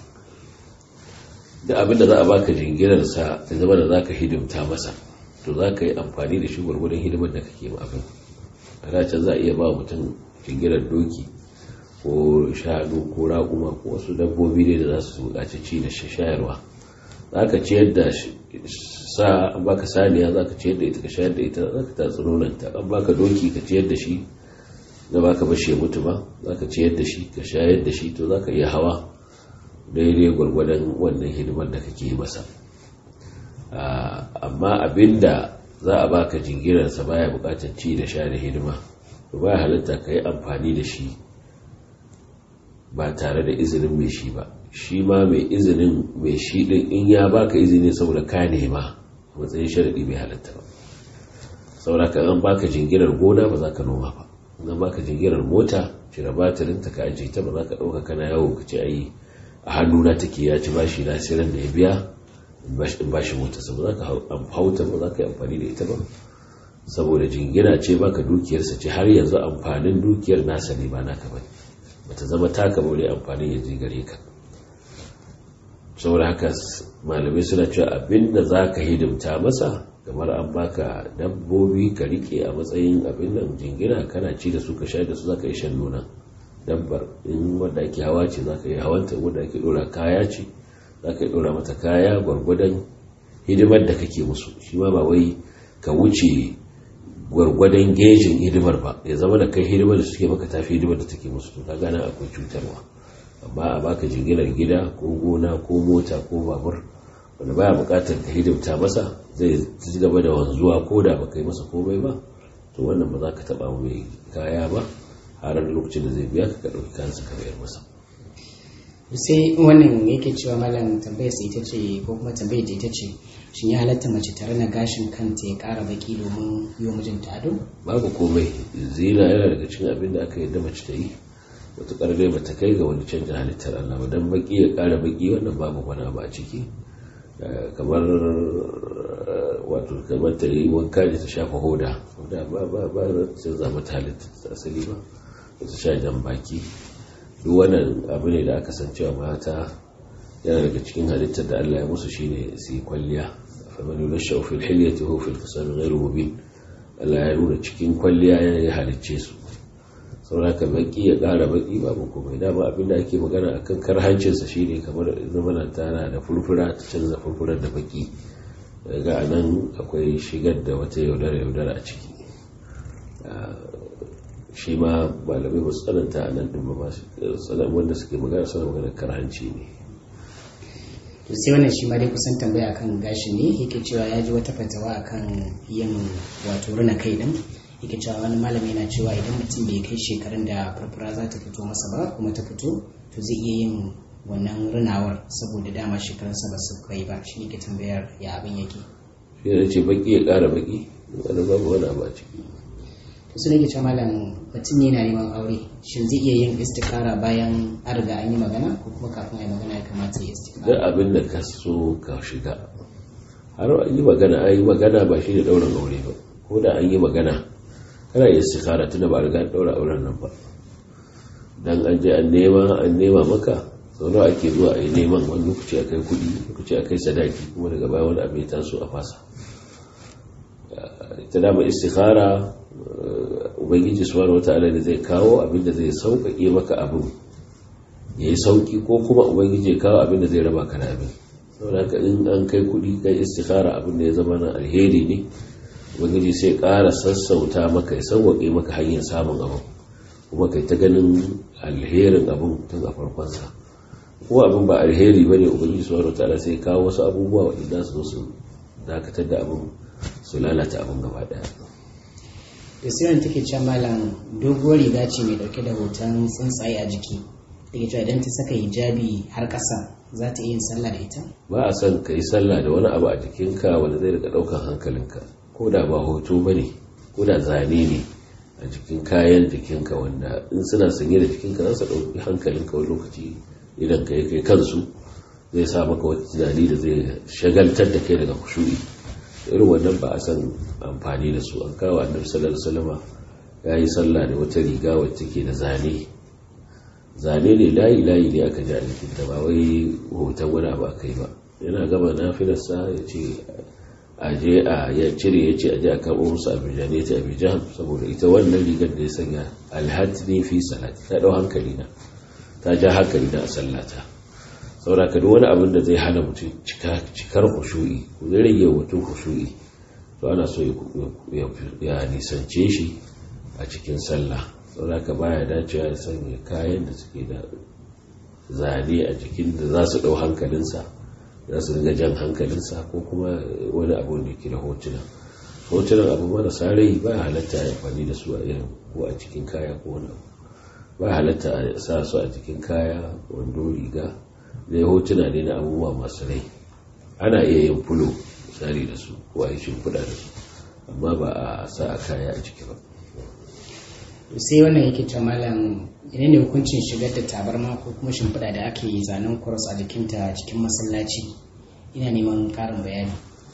da abin da za a baka jinginarsa da zama da za ka hidimta masa to za ka yi amfani da shi gwargwadon hidimar da kake ma abin a dacin za a iya ba mutum jinginar doki ko shanu ko raƙuma ko wasu dabbobi ne da za su buƙaci ci da shayarwa za ka ciyar da sa an baka saniya za ka ciyar da ita ka shayar da ita za ka tatsi nonanta an baka doki ka ciyar da shi da baka bashi ya mutu ba za ka ciyar da shi ka shayar da shi to za ka iya hawa daidai gwargwadon wannan hidimar da kake masa amma abinda za a baka jingirarsa baya bukatar ci da sha da hidima to baya halitta ka yi amfani da shi ba tare da izinin mai shi ba shi ma mai izinin mai shi din in ya baka izini saboda ka nema matsayin sharaɗi bai halitta ba saboda ka an baka jingirar gona ba za ka noma ba an baka jingirar mota cire batirinta ka ajiye ta ba za ka ɗauka kana yawo ka ce ayi a hannuna take ya ci bashi na siran da ya biya in bashi mota saboda za ka hauta ba za ka yi amfani da ita ba saboda jingina ce baka dukiyarsa ce har yanzu amfanin dukiyar nasa ne ba naka ba bata zama taka ba wani amfanin ya gare ka saboda haka malamai suna cewa abinda za ka hidimta masa kamar an baka dabbobi ka rike a matsayin abin nan jingina kana ci da su ka sha da su za ka yi shan nuna dabbar in wadda ake hawa ce za ka yi hawanta wadda ake dora kaya ce za ka yi dora mata kaya gwargwadon hidimar da kake musu shi ma ba wai ka wuce gwargwadon gejin hidimar ba ya zama da kai hidimar da suke maka tafi hidimar da take musu to ka gana akwai cutarwa amma a baka jinginar gida ko gona ko mota ko babur wanda baya bukatar ka hidimta masa zai ci gaba da wanzuwa ko da baka yi masa komai ba to wannan ba za ka taba mai kaya ba har lokacin da zai biya ka ka ɗauki kansa ka bayar masa sai wannan yake cewa malam tambayar sai ita ce ko kuma tambayar da ita ce shin ya halatta mace tare na gashin kanta ya ƙara baki domin yi wa mijinta ado babu komai zina yana daga cikin abin da aka yadda mace ta yi matuƙar dai bata kai ga wani canjin halittar Allah ba dan baki ya ƙara baki wannan babu wani abu a ciki kamar wato kamar ta yi wanka da ta shafa hoda hoda ba ba ba sai zama ta halitta ta asali ba ta sha jan baki duk wannan abu ne da aka san cewa mata yana daga cikin halittar da Allah ya musu shine su yi kwalliya faman yunashu fil hilyati hu fil qisam ghayru mubin Allah ya nuna cikin kwalliya ya halicce su sauraka baki ya ƙara baki babu komai dama abin da ake magana akan karhancinsa shine kamar zamanan tana da furfura ta canza furfurar da baki daga nan akwai shigar da wata yaudara yaudara a ciki shi ma malamai ba su tsananta a nan ɗin ba wanda suke magana suna magana karhanci ne to sai wannan shi ma dai kusan tambaya akan gashi ne yake cewa ya ji wata fatawa akan yin wato rina kai din yake cewa wani malami yana cewa idan mutum bai kai shekarun da furfura za ta fito masa ba kuma ta fito to zai iya yin wannan runawar saboda dama shekarunsa ba su kai ba shi ne ke tambayar ya abin yake shi ne ce baki ya ƙara baki wani babu wani abu a ciki to su ne ke cewa malam mutum yana neman aure shin zai iya yin istikara bayan an riga an yi magana ko kuma kafin a yi magana ya kamata ya istikara duk abin da ka so ka shiga har an yi magana an yi magana ba shi da ɗaurin aure ba ko da an yi magana kana iya istikara tunda ba a riga an ɗaura auren nan ba dan an je an nema an nema maka sau nawa ake zuwa a yi neman wani lokaci a kai kuɗi lokaci a kai sadaki kuma daga baya wani abu ya taso a fasa ita dama istikhara ubangiji subhanahu wata'ala da zai kawo abin da zai sauƙaƙe maka abin ya yi sauƙi ko kuma ubangiji ya kawo abin da zai raba ka da abin saboda haka in an kai kuɗi kai istikhara abin da ya zama na alheri ne ubangiji sai ƙara sassauta maka ya sauƙaƙe maka hanyar samun abin kuma kai ta ganin alherin abin tun a farkonsa ko abin ba alheri ba ne ubangiji subhanahu wata'ala sai kawo wasu abubuwa waɗanda su zo su dakatar da abin su lalata abin gaba ɗaya da siran take cewa malam doguwar riga ce mai dauke da hoton tsuntsaye a jiki take cewa idan ta saka hijabi har ƙasa za ta iya yin sallah da ita ba a son ka yi sallah da wani abu a jikinka wanda zai rika ɗaukar hankalinka ko da ba hoto ba ne ko da zane ne a jikin kayan jikinka wanda in suna sanye da jikinka za su ɗauki hankalinka wani lokaci idan ka yi kai kansu zai sa maka wata tunani da zai shagaltar da kai daga kushu'i irin wannan ba a san amfani da su an kawo annabi sallallahu alaihi wasallam ya yi sallah da wata riga wacce ke da zane zane ne layi layi ne aka ji a jikin ta ba wai hoton wani abu aka yi ba yana gama nafilarsa ya ce a je a ya cire ya ce a je a karɓo musu abijan ya ce abijan saboda ita wannan rigar da ya sanya alhatni fi salat ta ɗau hankali na ta ja hankali na a sallata saboda ka duk wani abin da zai hana mutum cikar hushu'i ko zai rage mutum hushu'i to ana so ya nisance shi a cikin sallah saboda ka baya dacewa ya sanya kayan da suke da zane a jikin da za su ɗau hankalinsa za su riga jan hankalinsa ko kuma wani abu da ke da hotuna hotunan abu marasa rai ba halatta ya amfani da su a irin ko a cikin kaya ko wani abu ba halatta a sa su a cikin kaya wando riga da hotuna ne na abubuwa masu rai ana iya yin fulo misali da su ko a yi shimfiɗa da su amma ba a sa a kaya a ciki ba sai wannan yake ta malam ina ne hukuncin shigar da tabarma ko kuma shimfiɗa da ake yi zanen kuros a jikinta cikin masallaci ina neman ƙarin bayani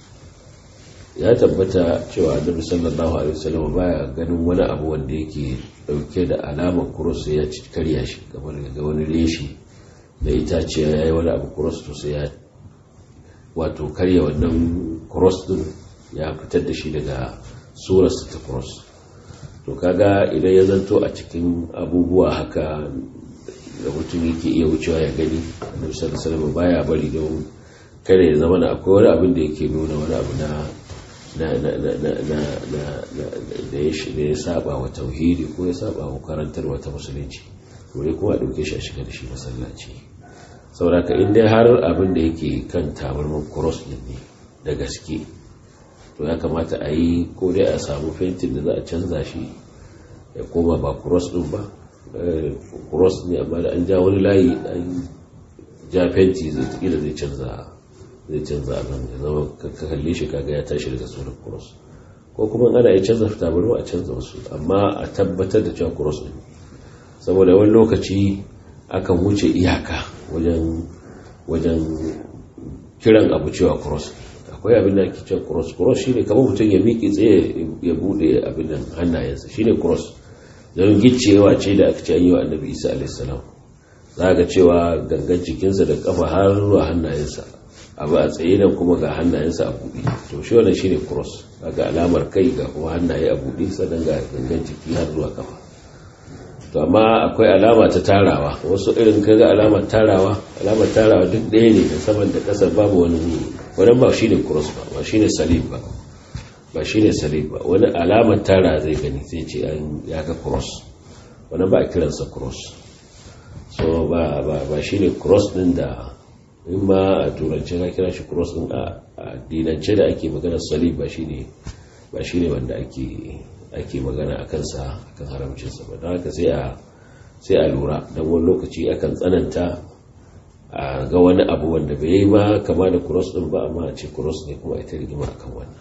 ya tabbata cewa annabi sallallahu alaihi wasallam baya ganin wani abu wanda yake dauke da alamar kuros ya karya shi kamar ga wani reshi da itaciya ya yi wani abu cross to sai ya wato karya wannan cross din ya fitar da shi daga surarsa ta cross to kaga idan ya zanto a cikin abubuwa haka da mutum yake iya wucewa ya gani annabi sallallahu alaihi wasallam baya bari don kada ya zama akwai wani abin da yake nuna wani abu na na na na na na na da ya saba wa tauhidi ko ya saba wa karantar wata musulunci wani kuma a ɗauke shi a shiga da shi masallaci sauraka in dai har abin da yake kan tabarman cross din ne da gaske to ya kamata a yi ko dai a samu fentin da za a canza shi ya koma ba cross din ba cross ne amma da an ja wani layi an ja fenti zai da zai canza zai canza abin da zama ka kalle shi kaga ya tashi daga sunan cross ko kuma ana ya canza tabarma a canza wasu amma a tabbatar da cewa cross ne saboda wani lokaci akan wuce iyaka wajen wajen kiran abu cewa cross akwai abin da ake cewa cross cross shine kamar mutum ya miƙe tsaye ya bude abin nan hannayensa shine cross don giccewa ce da aka ce an yi wa annabi isa alaihissalam za ga cewa gangan jikinsa da kafa har zuwa hannayensa abu a tsaye nan kuma ga hannayensa a buɗe to shi wannan shine cross ga alamar kai ga kuma hannaye a buɗe sannan ga gangan jiki har zuwa kafa to amma akwai alama ta tarawa wasu irin kaga alamar tarawa alamar tarawa duk ɗaya ne da saman da ƙasar babu wani wani ba shine cross ba ba shine salib ba ba shine salib ba wani alamar tara zai gani zai ce an ya ga cross wani ba a kiransa cross so ba ba ba shine cross din da in ma a turance ka kira shi cross din a dinance da ake magana salib ba shine ba shine wanda ake ake magana a kansa akan haramcinsa ba don haka sai a sai a lura don wani lokaci akan tsananta a ga wani abu wanda bai yi ba kama da cross din ba amma a ce cross ne kuma ita rigima akan wannan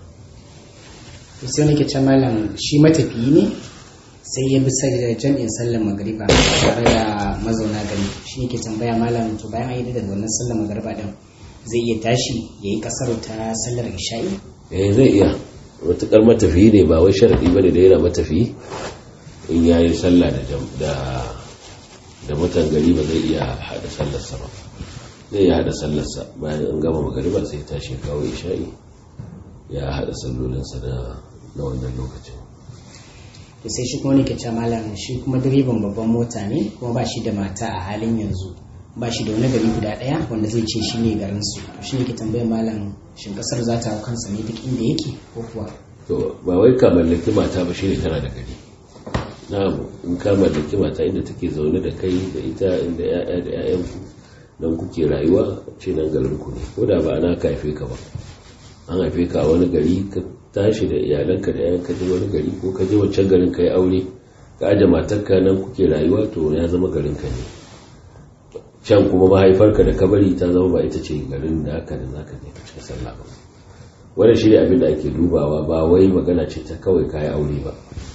sai nake ce malam shi matafiyi ne sai ya bi sai jami'in sallar magariba tare da mazauna gari shi yake tambaya malam to bayan an yi da wannan sallar magariba din zai iya tashi ya yi kasar ta sallar isha'i eh zai iya matukar matafiyi ne ba wai sharadi bane da yana matafiyi in yayi sallah da da mutan gari ba zai iya hada sallarsa ba zai iya hada sallarsa bayan an gama magariba sai tashi kawo isha'i ya hada sallolinsa na na wannan lokacin to sai shi kuma nake cewa malam shi kuma direban babban mota ne kuma ba shi da mata a halin yanzu ba shi da wani gari guda daya wanda zai ce shi ne garin su to shi ne ke tambayar malam shin kasar za ta hau kansa ne duk inda yake ko kuwa to ba wai ka mallaki mata ba shi ne tana da gari na in ka mallaki mata inda take zaune da kai da ita inda ya'ya da ya'yan ku nan kuke rayuwa ce nan garin ku ne ko da ba ana ka haife ka ba an haife ka a wani gari ka tashi da iyalanka da yayan ka je wani gari ko ka je wancan garin ka yi aure ka aje matarka nan kuke rayuwa to ya zama garin ka ne can kuma mahaifarka da kabari ta zama ba ita ce garin da haka da zaka je ka cika sallah ba wannan shi ne abin da ake dubawa ba wai magana ce ta kawai kayi aure ba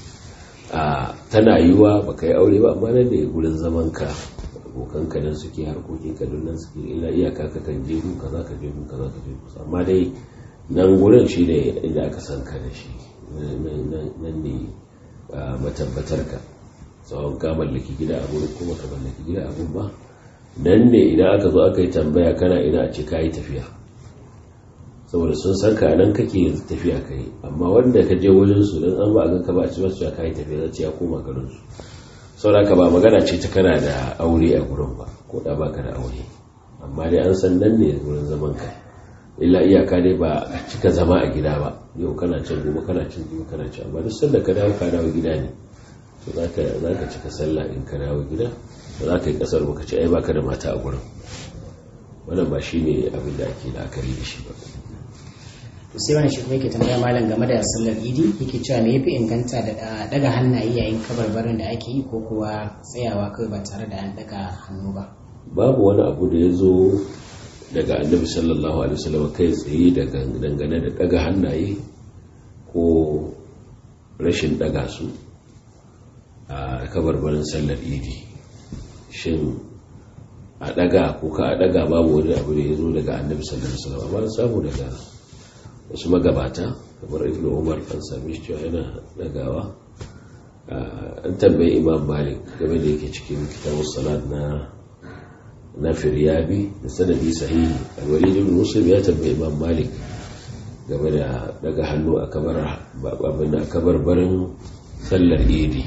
a tana yiwa ba ka yi aure ba amma nan da gurin zaman ka abokan ka nan suke harkokin ka nan suke ila iyaka ka kan je gun kaza ka je gun kaza ka je kusa amma dai nan gurin shi ne inda aka san ka da shi nan ne matabbatar ka tsawon ka mallaki gida a gurin kuma ka mallaki gida a gun ba nan ne idan aka zo aka yi tambaya kana ina a ce ka yi tafiya saboda sun san ka nan kake tafiya kai amma wanda ka je wajen su dan an ba a ganka ba a ci masu ya kai tafiya zai ya koma garin su saboda ba magana ce ta kana da aure a gurin ba ko da baka da aure amma dai an san nan ne gurin zaman ka illa iyaka dai ba a cika zama a gida ba yau kana can gobe kana can gobe kana can amma duk sanda ka dawo ka dawo gida ne to zaka zaka cika sallah in ka dawo gida ba za ka yi kasar ba ka ce ai baka da mata a gurin wannan ba shine abin da ake la'akari da shi ba to sai wani shi kuma yake tambaya malam game da sallar idi yake cewa me yafi inganta da daga hannaye yayin kabarbarin da ake yi ko kuwa tsayawa kawai ba tare da an daga hannu ba babu wani abu da ya zo daga annabi sallallahu alaihi wasallam kai tsaye daga dangane da daga hannaye ko rashin daga su a kabarbarin sallar idi shin a daga ko ka a daga babu wani abu da ya zo daga annabi sallallahu alaihi wasallam amma samu daga wasu magabata kamar ibn umar an same shi cewa yana dagawa an tambayi imam malik game da yake cikin kitabun salat na na firyabi da sanadi sahihi alwalid ibn muslim ya tambayi imam malik game da daga hannu a kabar babin da kabar barin sallar idi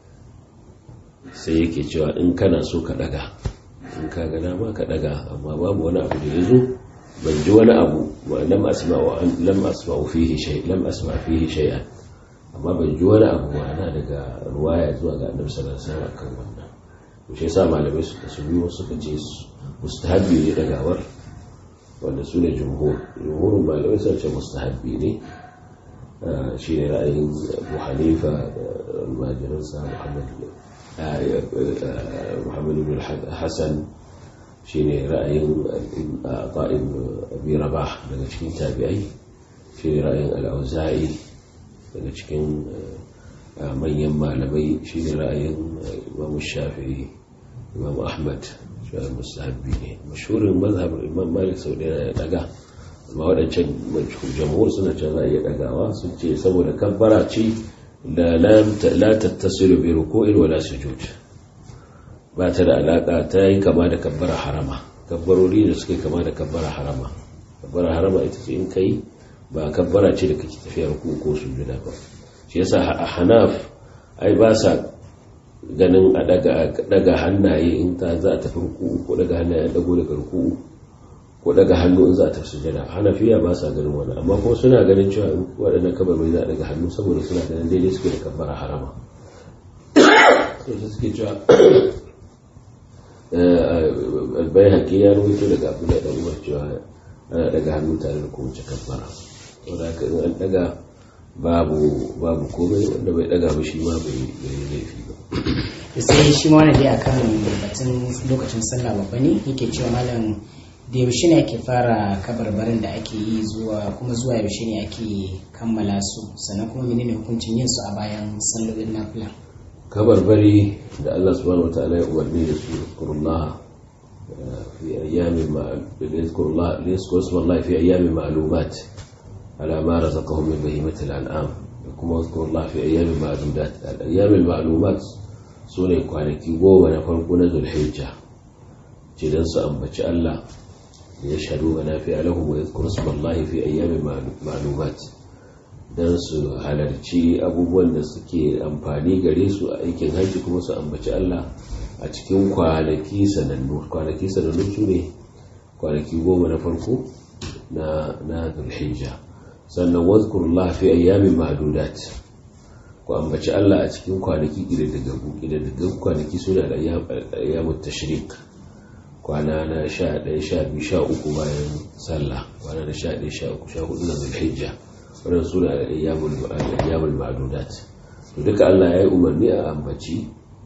sai yake cewa in kana so ka daga in ka ga dama ka daga amma babu wani abu da ya zo ban ji wani abu lam asma'u lam asma'u fihi shay lam asma fihi shay'an amma ban ji wani abu ma'ana daga ruwaya zuwa ga annabi sallallahu alaihi wasallam kan wannan to shi yasa malamai suka su biyo suka ce mustahabbi ne dagawar wanda su ne jumhur jumhurin malamai suka ce mustahabbi ne shi ne ra'ayin abu hanifa da almajiransa muhammad muhammad ibn hassan shi ne ra'ayin ta'in abi rabah daga cikin tabi'ai shi ne ra'ayin al'auza'i daga cikin manyan malamai shi ne ra'ayin imam shafi'i imam ahmad shi ne musahabi ne mashurin mazhabar imam malik sau da ya daga amma waɗancan jamhur suna can za a iya dagawa sun ce saboda kabbara ce da la tattasiru bi ruku'in wala sujud ba ta da alaka ta yi kama da kabbara harama kabbarori da suka kama da kabbara harama kabbara harama ita ce in kai ba kabbara ce da kake tafiya ruku ko sujuda ba shi yasa a hanaf ai ba sa ganin a daga hannaye in ta za a tafi ruku ko daga hannaye a dago daga ruku ko daga hannu in za a tafi sujada hanafiya ba sa ganin wani amma kuma suna ganin cewa waɗannan kabarbai za a daga hannu saboda suna ganin daidai suke da kabbara harama suke cewa albai haƙi ya rubuto daga abu da ɗan umar cewa ana daga hannu tare da kowace kabbara wadda haka in an daga babu babu komai wanda bai daga ba shi ma bai yi laifi ba to sai shi ma wani dai akan batun lokacin sallah babba ne yake cewa malam da yaushe ne ake fara kabarbarin da ake yi zuwa kuma zuwa yaushe ne ake kammala su sannan kuma menene hukuncin yin su a bayan sallolin nafila kabarbari da Allah subhanahu wataala ya umarni da su kurullah fi ayyamin ma'lumat yadhkurullah fi ayyamin ma'lumat ala ma razaqahum min bahimatil an'am da kuma yadhkurullah fi ayyamin ma'lumat al-ayyamin ma'lumat sune kwanaki goma na farko na zulhijja ce dan su ambaci Allah ya shaɗu ga nafi lahum wa yadhkuru ismallahi fi ayyamin ma'lumat dan su halarci abubuwan da suke amfani gare su a aikin hajji kuma su ambaci Allah a cikin kwanaki sanannu kwanaki sanannu su ne kwanaki goma na farko na na zulhijja sannan wadhkurullah fi ayyamin ma'dudat ku ambaci Allah a cikin kwanaki ƙididdigaggu ƙididdigaggu kwanaki suna da ayyamut tashrik kwana na sha ɗaya sha biyu sha uku bayan sallah kwana na sha ɗaya sha uku sha hudu na zulhijja wannan suna da ayyamul ma'dudat to duka Allah ya yi umarni a ambaci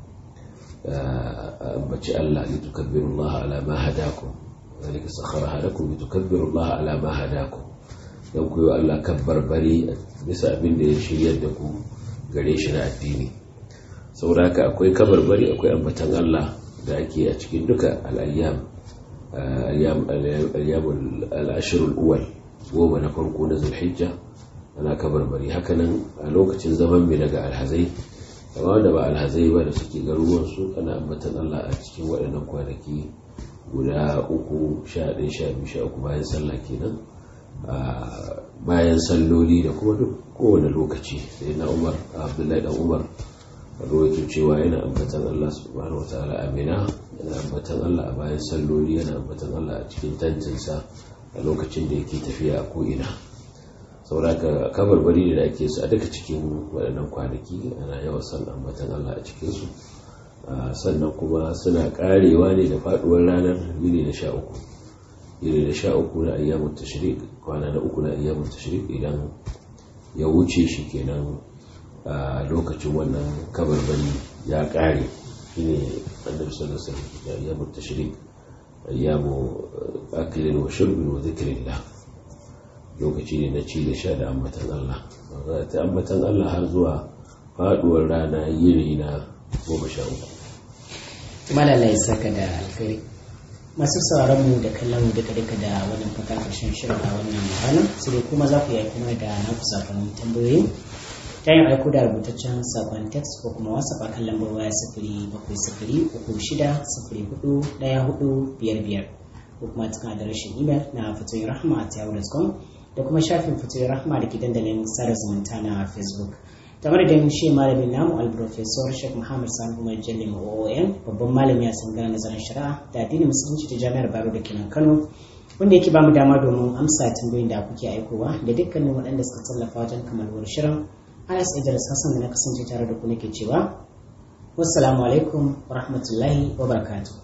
a ambaci Allah li tukabbiru Allah ala ma hadakum zalika sakharaha lakum li tukabbiru Allah ala ma hadakum dan ku yi Allah kabbarbari bisa abin da ya shiryar da ku gare shi na addini saboda haka akwai kabarbari akwai ambatan Allah da ake a cikin duka al'ayyam al'ashirul uwal goma na farko na zulhijja ana kabarbari hakanan a lokacin zaman mai daga alhazai amma wanda ba alhazai ba da suke garuruwansu ana ambatan Allah a cikin waɗannan kwanaki guda uku sha ɗaya sha biyu sha uku bayan sallah kenan bayan salloli da kuma duk kowane lokaci sai na umar abdullahi dan umar rawaito cewa yana ambatan Allah subhanahu wataala a Mina yana ambatan Allah a bayan salloli yana ambatan Allah a cikin tantinsa a lokacin da yake tafiya a ko'ina sauraka kabarbari da ake su a duka cikin waɗannan kwanaki ana yawan san ambatan Allah a cikinsu sannan kuma suna karewa ne da faɗuwar ranar yini na sha uku yini na sha uku na ayyamun tashrik kwana na uku na ayyamun tashrik idan ya wuce shi kenan a lokacin wannan kabarbari ya kare shine annabi sallallahu alaihi wasallam ya ayyamu tashrik ayyamu aklin wa shurbin wa zikrillah lokaci ne na ci da sha da ambatan Allah za ta ambatan Allah har zuwa faduwar rana yiri na goma sha uku malala ya saka da alkhairi masu sauraron mu da kallon mu duka duka da wannan fata karshen shirin a wannan rana sai kuma za ku yi kuma da naku sakonin tambayoyi ta yin aiko da rubutaccen sakon text ko kuma whatsapp a kan lambar waya sifiri bakwai sifiri uku shida sifiri hudu daya hudu biyar biyar ko kuma cikin adireshin imel na fatoyin rahama a yahoo.com da kuma shafin fatoyin rahama da ke dandalin sada zumunta na facebook kamar da shi malamin namu alprofesor sheikh muhammad sani umar jalli oon babban malami a sangarar nazarin shari'a da addinin musulunci ta jami'ar baro da kenan kano wanda yake bamu dama domin amsa tambayoyin da kuke aikowa da dukkanin waɗanda suka tallafa wajen kamalwar shirin Anas Idris Hassan da na kasance tare da ku nake cewa wassalamu alaikum wa rahmatullahi wa barakatuh